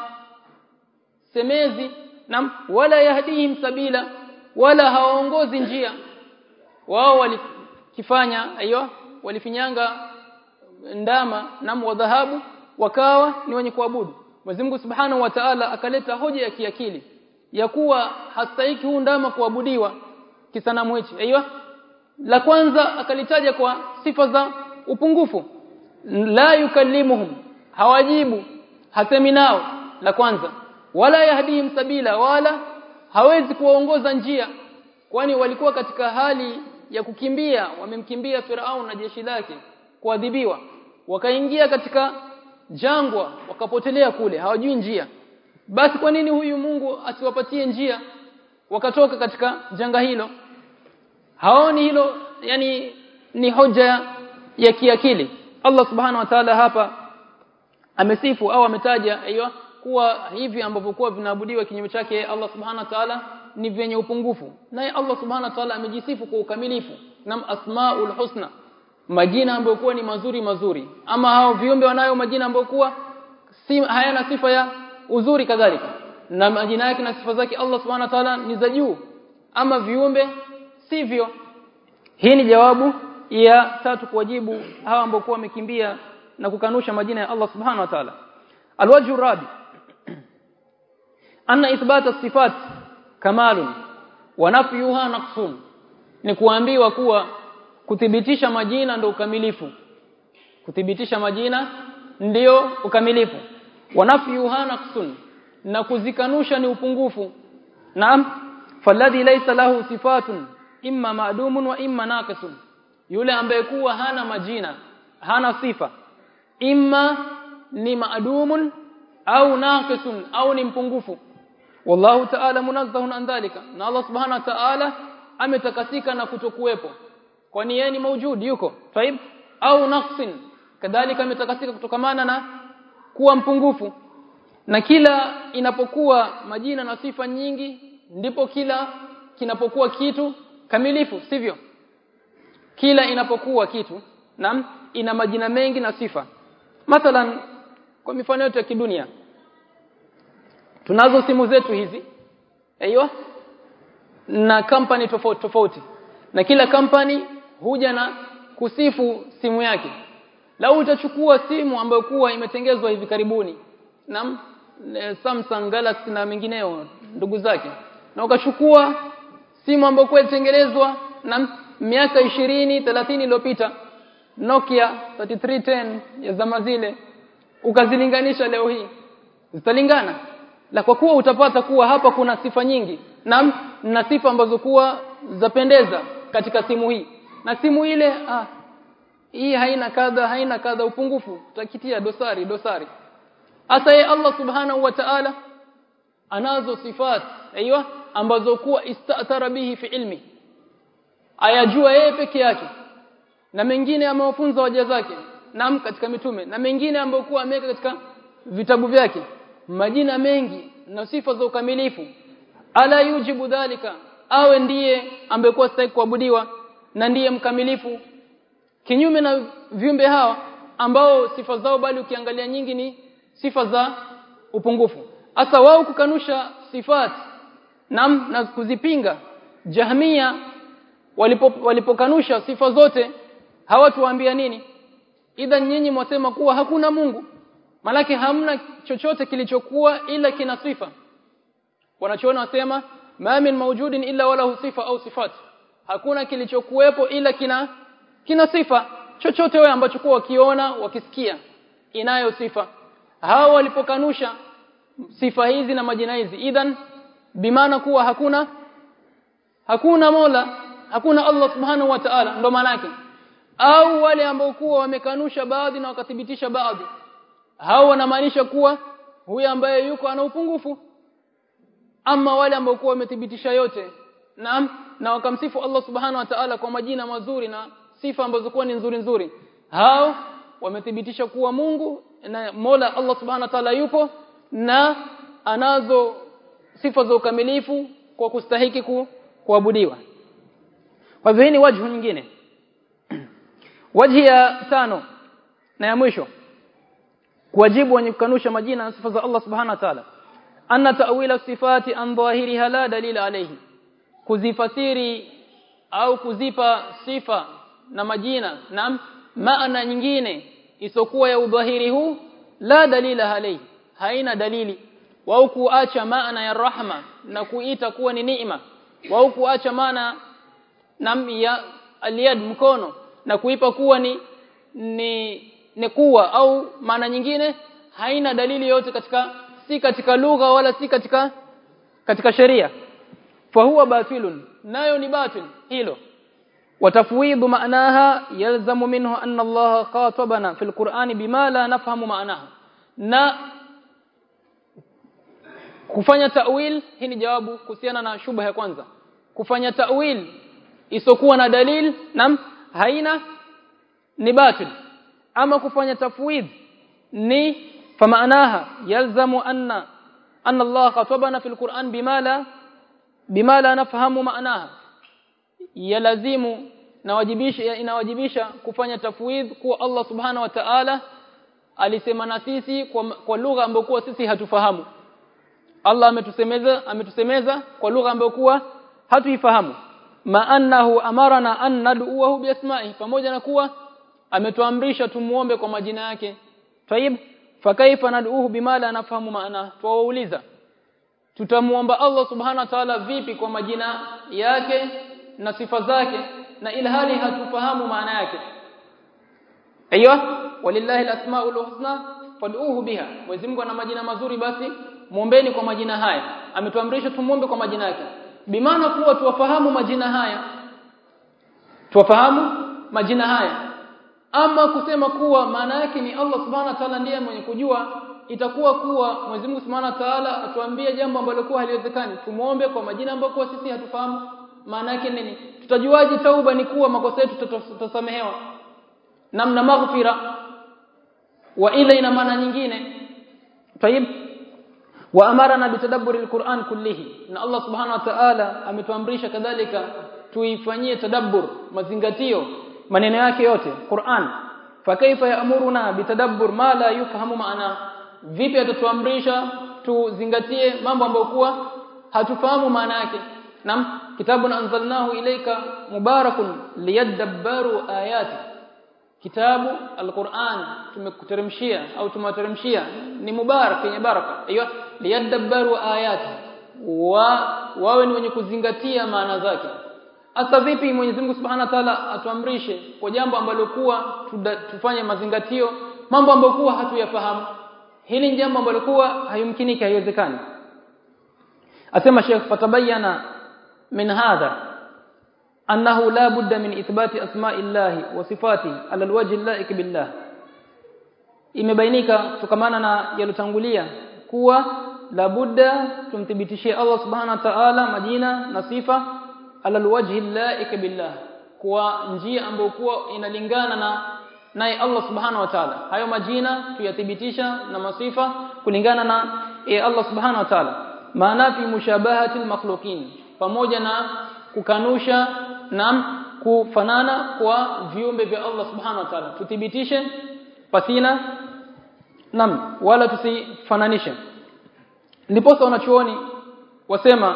semezi nam wala yahdihim sabila wala hawaongozi njia wao walikifanya aiyo walifinyanga ndama nam wa dhahabu wakawa ni wenye kuabudu Mwenyezi Mungu Subhanahu wa Ta'ala akaleta hoja ya kiakili ya kuwa hastahiki huu ndama kuabudiwa kisanamu hichi aiyo la kwanza akalitaja kwa sifa za upungufu la yukallimuhum hawajibu hasemi nao la kwanza wala yahdihim sabila wala hawezi kuwaongoza njia kwani walikuwa katika hali ya kukimbia wamemkimbia Farao na jeshi lake kuadhibiwa wakaingia katika jangwa wakapotelea kule hawajui njia basi kwa nini huyu Mungu asiwapatie njia wakatoka katika janga hilo haoni hilo yani ni hoja ya kiakili Allah subhanahu wa ta'ala hapa amesifu au ametaja aiyo kuwa hivi ambavyo kuwa vinaabudiwa kinyume chake Allah subhanahu wa ta'ala ni vyenye upungufu naye Allah subhanahu wa ta'ala amejisifu kwa ukamilifu na asmaul husna majina ambayo kuwa ni mazuri mazuri ama hao viumbe wanayo majina ambayo kuwa si hayana sifa ya uzuri kadhalika na majina yake na sifa zake Allah subhanahu wa ta'ala ni za juu ama viumbe sivyo hii ni jawabu ya tatu kuwajibu hawa ambao kuwa wamekimbia na kukanusha majina ya Allah subhanahu wa ta'ala alwajhu rabi anna ithbata sifat kamalun wa nafyuha naqsun ni kuambiwa kuwa kuthibitisha majina ndio ukamilifu kuthibitisha majina ndio ukamilifu wa nafyuha naqsun na kuzikanusha ni upungufu naam falladhi laysa lahu sifatun imma ma'dumun wa imma naqisun yule ambaye kuwa hana majina hana sifa imma ni ma'dumun au naqisun au ni mpungufu wallahu ta'ala munazzahun an dhalika na Allah subhanahu wa ta'ala ametakasika na kutokuwepo kwani yeye ni maujudi yuko taib au naqsin kadhalika ametakasika kutokamana na kuwa mpungufu na kila inapokuwa majina na sifa nyingi ndipo kila kinapokuwa kitu kamilifu sivyo kila inapokuwa kitu na ina majina mengi na sifa mathalan kwa mifano yote ya kidunia tunazo simu zetu hizi aiyo na kampani tofauti tofauti na kila kampani huja na kusifu simu yake lau utachukua simu ambayo kuwa imetengezwa hivi karibuni na Samsung Galaxy na mengineo ndugu zake na ukachukua simu ambayo kwa ilitengenezwa na miaka 20 30 iliyopita Nokia 3310 ya zama zile ukazilinganisha leo hii zitalingana la kwa kuwa utapata kuwa hapa kuna sifa nyingi na na sifa ambazo kuwa zapendeza katika simu hii na simu ile ah hii haina kadha haina kadha upungufu utakitia dosari dosari hasa ye Allah subhanahu wa ta'ala anazo sifat aiywa ambazo kuwa istatara bihi fi ilmi ayajua yeye peke yake na mengine amewafunza waja zake nam katika mitume na mengine ambayo kuwa ameweka katika vitabu vyake majina mengi na sifa za ukamilifu ala yujibu dhalika awe ndiye ambekuwa stahili kuabudiwa na ndiye mkamilifu kinyume na viumbe hawa ambao sifa zao bali ukiangalia nyingi ni sifa za upungufu hasa wao kukanusha sifat na, na kuzipinga jahmia walipo walipokanusha sifa zote hawatuambia nini idhan nyinyi mwasema kuwa hakuna Mungu malaki hamna chochote kilichokuwa ila kina sifa wanachoona wasema ma min mawjudin illa wala sifa au sifat hakuna kilichokuwepo ila kina kina sifa chochote wewe ambacho kwa wakiona wakisikia inayo sifa hao walipokanusha sifa hizi na majina hizi idhan bimaana kuwa hakuna hakuna Mola hakuna Allah subhanahu wa ta'ala ndo maana yake au wale ambao kuwa wamekanusha baadhi na wakathibitisha baadhi hao wanamaanisha kuwa huyu ambaye yuko ana upungufu ama wale ambao kuwa wamethibitisha yote naam na wakamsifu Allah subhanahu wa ta'ala kwa majina mazuri na sifa ambazo kuwa ni nzuri nzuri hao wamethibitisha kuwa Mungu na Mola Allah subhanahu wa ta'ala yupo na anazo sifa za ukamilifu kwa kustahiki ku, kuabudiwa kwa hivyo hii ni wajhu nyingine wajhi ya tano na ya mwisho kuwajibu wenye kukanusha majina na sifa za Allah subhanahu wa ta'ala anna ta'wila sifati an dhahiriha la dalila alayhi kuzifasiri au kuzipa sifa na majina na maana nyingine isokuwa ya udhahiri huu la dalila alayhi haina dalili wao kuacha maana ya rahma na kuita kuwa ni neema wao kuacha maana nam ya aliyad mkono na kuipa kuwa ni ni ni kuwa au maana nyingine haina dalili yote katika si katika lugha wala si katika katika sheria fahuwa batilun nayo ni batil hilo watafwidhu maanaha yalzamu minhu anna Allah qatabana fil Qur'ani bima la nafhamu maanaha na kufanya ta'wil hii ni jawabu kuhusiana na shubha ya kwanza kufanya ta'wil isokuwa na dalil nam haina ni batil ama kufanya tafwid ni famaanaha yalzamu anna anna Allah khatabana fil Qur'an bima la bima la nafhamu maanaha yalazimu nawajibisha inawajibisha kufanya tafwid kuwa Allah subhanahu wa ta'ala alisema na sisi kwa, kwa lugha ambayo kuwa sisi hatufahamu Allah ametusemeza ametusemeza kwa lugha ambayo kuwa hatuifahamu ma annahu amarana an nad'uhu biasma'i pamoja na kuwa ametuamrisha tumuombe kwa majina yake tayib fakaifa nad'uhu bima la nafahamu maana tuwauliza tutamuomba Allah subhanahu wa ta'ala vipi kwa majina yake na sifa zake na ilhali hatufahamu maana yake aiyo walillahi alasmaul husna fad'uhu biha Mwenyezi Mungu ana majina mazuri basi muombeni kwa majina haya ametuamrisha tumuombe kwa majina yake bimaana kuwa tuwafahamu majina haya tuwafahamu majina haya ama kusema kuwa maana yake ni Allah subhanahu wa ta'ala ndiye mwenye kujua itakuwa kuwa Mwenyezi Mungu subhanahu wa ta'ala atuambie jambo ambalo kwa haliwezekani tumuombe kwa majina ambayo kwa sisi hatufahamu maana yake nini tutajuaje tauba ni kuwa makosa yetu tutasamehewa namna maghfira wa ile ina maana nyingine tayib wa amarana bitadabburi alquran kullihi na Allah subhanahu wa ta'ala ametuamrisha kadhalika tuifanyie tadabbur mazingatio maneno yake yote Qur'an fakaifa yaamuruna bitadabbur ma la yufahamu maana vipi atatuamrisha tuzingatie mambo ambayo kuwa hatufahamu maana yake nam kitabun anzalnahu ilayka mubarakun liyadabbaru ayati kitabu alquran tumekuteremshia au tumewateremshia ni mubarak yenye baraka aiyo liyadabbaru ayati wa wawe ni wenye kuzingatia maana zake hasa vipi Mwenyezi Mungu Subhanahu wa Ta'ala atuamrishe kwa jambo ambalo kuwa tufanye mazingatio mambo ambayo kuwa hatuyafahamu hili ni jambo ambalo kuwa hayumkiniki haiwezekani asema Sheikh fatabayana min hadha annahu la budda min ithbati asma'illahi wa sifatihi ala alwajhi allaik billah imebainika kutokamana na yalotangulia kuwa la budda tumthibitishie Allah subhanahu wa ta'ala majina na sifa ala alwajhi allaik billah kwa njia ambayo kuwa inalingana na naye Allah subhanahu wa ta'ala hayo majina tuyathibitisha na masifa kulingana na ya Allah subhanahu wa ta'ala maana fi mushabahati almakhluqin pamoja na kukanusha na kufanana kwa viumbe vya Allah subhanahu wa ta'ala tuthibitishe pasina nam wala tusifananishe ndiposa wanachuoni wasema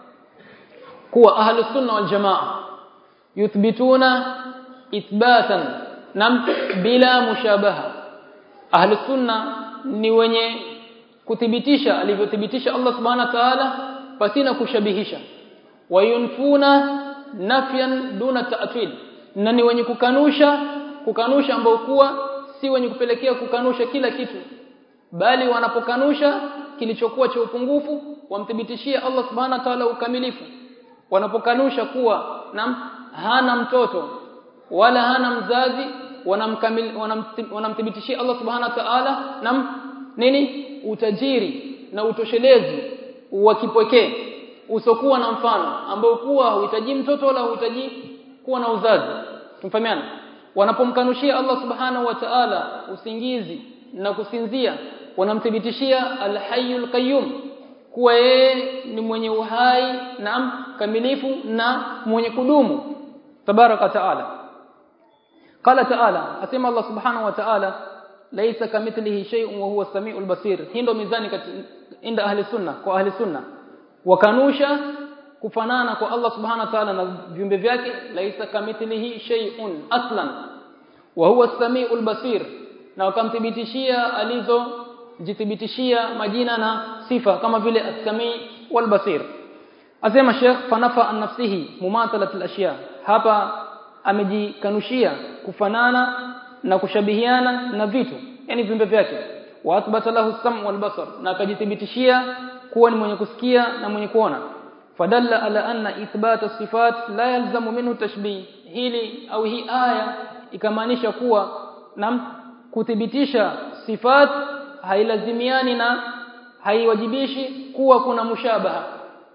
kuwa ahlus sunna wal jamaa yuthbituna ithbatan nam bila mushabaha ahlus sunna ni wenye kuthibitisha alivyothibitisha Allah subhanahu wa ta'ala pasina kushabihisha wayunfuna nafyan duna ta'til na ni wenye kukanusha kukanusha ambao kuwa si wenye kupelekea kukanusha kila kitu bali wanapokanusha kilichokuwa cha upungufu wamthibitishia Allah subhanahu wa ta'ala ukamilifu wanapokanusha kuwa nam hana mtoto wala hana mzazi wanamkamil wanamthibitishia Allah subhanahu wa ta'ala nam nini utajiri na utoshelezi wa kipekee usokuwa na mfano ambao kuwa huhitaji mtoto wala huhitaji kuwa na uzazi tumfahamiana wanapomkanushia Allah subhanahu wa ta'ala usingizi na kusinzia wanamthibitishia al-hayyul qayyum kuwa yeye ni mwenye uhai na kamilifu na mwenye kudumu tabaraka taala qala taala asema Allah subhanahu wa ta'ala laysa kamithlihi shay'un wa huwa as-sami'ul basir hii ndo mizani inda ahli sunna kwa ahli sunna wakanusha kufanana kwa Allah subhanahu wa ta'ala na viumbe vyake laysa kamithlihi shay'un aslan wa huwa as-sami'ul basir na wakamthibitishia alizo jithibitishia majina na sifa kama vile as-sami wal basir asema Sheikh fanafa an nafsihi mumathalat al-ashya hapa amejikanushia kufanana na kushabihiana na vitu yani viumbe vyake wa athbata lahu as-sam wal basar na akajithibitishia kuwa ni mwenye kusikia na mwenye kuona fadalla ala anna ithbata sifat la yalzamu minhu tashbih hili au hii aya ikamaanisha kuwa na kuthibitisha sifat hailazimiani na haiwajibishi kuwa kuna mushabaha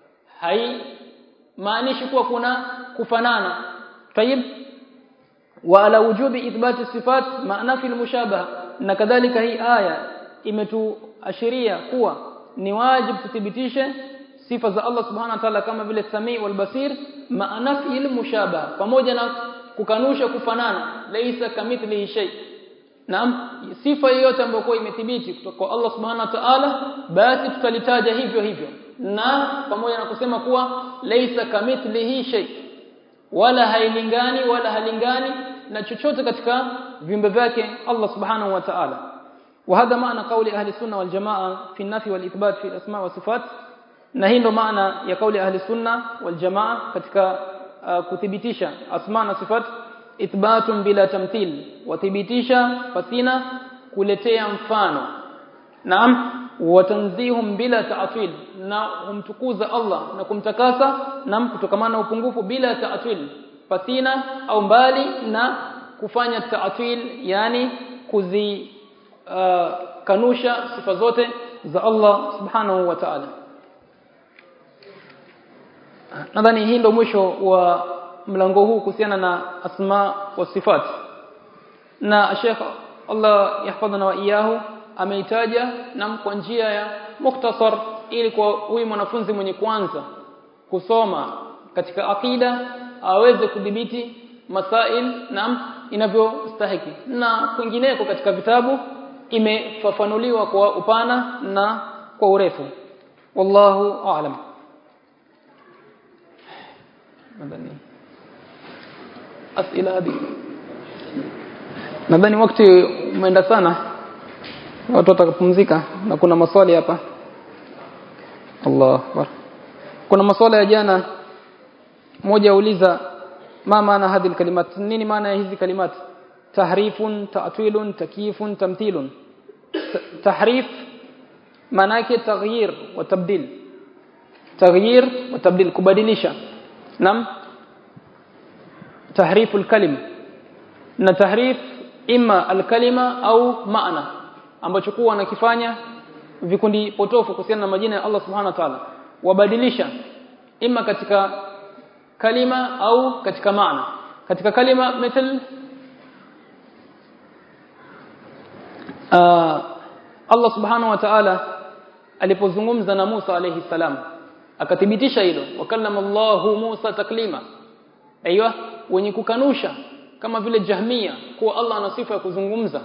hai maanishi kuwa kuna kufanana tayib wa ala wujubi ithbati sifat maana fi mushabaha na kadhalika hii aya imetuashiria kuwa ni wajibu tuthibitishe sifa za Allah subhanahu wa ta'ala kama vile sami wal basir maana fi mushabaha pamoja na kukanusha kufanana laisa kamithlihi shay Naam sifa yoyote ambayo kwa imethibiti kutoka kwa Allah Subhanahu wa Ta'ala basi tutalitaja hivyo hivyo na pamoja na kusema kuwa laisa kamithlihi shay wala hailingani wala halingani na chochote katika viumbe vyake Allah Subhanahu wa Ta'ala وهذا معنى قول اهل السنه والجماعه في النفي والاثبات في الاسماء والصفات na hii ndo maana ya kauli ahli sunna wal jamaa katika uh, kuthibitisha asma na sifat ithbatun bila tamthil wathibitisha pasina kuletea mfano naam watanzihum bila ta'til na humtukuza Allah na kumtakasa na kutokamana na upungufu bila ta'til pasina au mbali na kufanya ta'til yani kuzi uh, kanusha sifa zote za Allah subhanahu wa ta'ala nadhani hii ndio mwisho wa mlango huu kuhusiana na asma wa sifat na Sheikh Allah yahfadhana wa iyahu ameitaja na kwa njia ya muktasar ili kwa huyu mwanafunzi mwenye kwanza kusoma katika akida aweze kudhibiti masail na inavyostahiki na kwingineko katika vitabu imefafanuliwa kwa upana na kwa urefu wallahu a'lam nadhani asila hadi nadhani wakati umeenda sana watu watakapumzika na kuna maswali hapa Allah akbar kuna maswali ya jana mmoja auliza ma maana hadhi kalimat nini maana ya hizi kalimat tahrifun ta'tilun takyifun tamthilun tahrif maana yake taghyir wa tabdil taghyir wa tabdil kubadilisha nam tahrifu alkalim na tahrif imma alkalima au maana ambacho kuwa wanakifanya vikundi potofu kuhusiana na majina ya Allah subhanahu wa ta'ala wabadilisha imma katika kalima au katika maana katika kalima mithal uh, Allah subhanahu wa ta'ala alipozungumza na Musa alayhi salam akathibitisha hilo wakallama Allahu Musa taklima aiywa wenye kukanusha kama vile Jahmia kuwa Allah ana sifa ya kuzungumza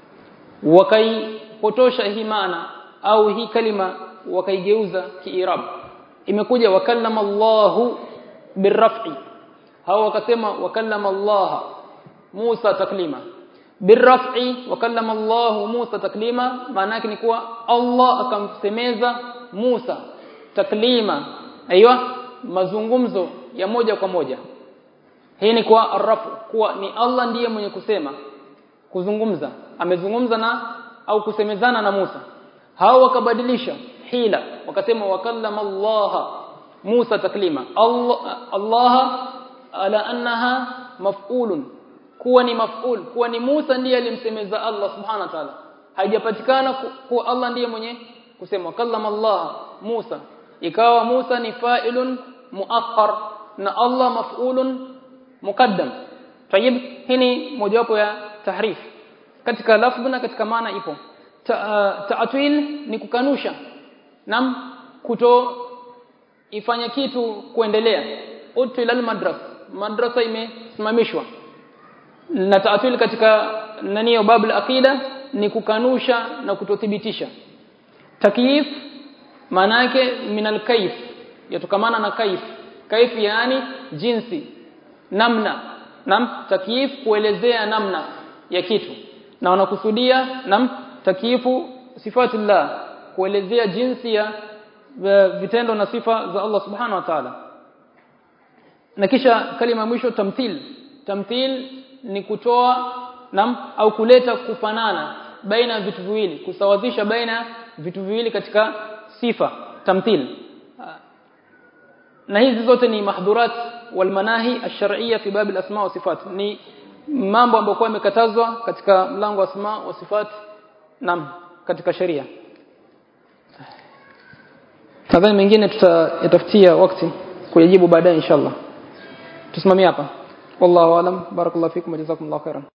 wakaipotosha hii maana au hii kalima wakaigeuza kiirab imekuja wakallama Allahu birraf'i hao wakasema wakallama Allah Musa taklima birraf'i wakallama Allah Musa taklima maana yake ni kuwa Allah akamsemeza Musa taklima aiywa mazungumzo ya moja kwa moja hii ni kwa arrafu kuwa ni Allah ndiye mwenye kusema kuzungumza amezungumza na au kusemezana na Musa hao wakabadilisha hila wakasema wakallama Allah Musa taklima Allah Allah ala annaha maf'ulun kuwa ni maf'ul kuwa ni Musa ndiye alimsemeza Allah subhanahu wa ta'ala haijapatikana kuwa Allah ndiye mwenye kusema kallama Allah Musa ikawa Musa ni fa'ilun muakhar na Allah maf'ulun muqaddam tayib hii ni mojawapo ya tahrif katika lafdh na katika maana ipo ta'atwil ni kukanusha nam kuto ifanya kitu kuendelea util al madras madrasa imesimamishwa na ta'atwil katika naniyo babul aqida ni kukanusha na kutothibitisha takyif maana yake minal kaif yatokamana na kaif kaif yani jinsi namna nam takyif kuelezea namna ya kitu na wanakusudia nam takyifu sifatullah kuelezea jinsi ya vitendo na sifa za Allah subhanahu wa ta'ala na kisha kalima mwisho tamthil tamthil ni kutoa nam au kuleta kufanana baina ya vitu viwili kusawazisha baina vitu viwili katika sifa tamthil na hizi zote ni mahdhurat wal manahi ash-shar'iyya fi bab al-asma wa sifat ni mambo ambayo kwa yamekatazwa katika mlango wa asma wa sifat nam katika sheria nadhani mengine tutayatafutia wakati kuyajibu baadaye inshallah tusimamie hapa wallahu alam barakallahu fikum wa jazakumullahu khairan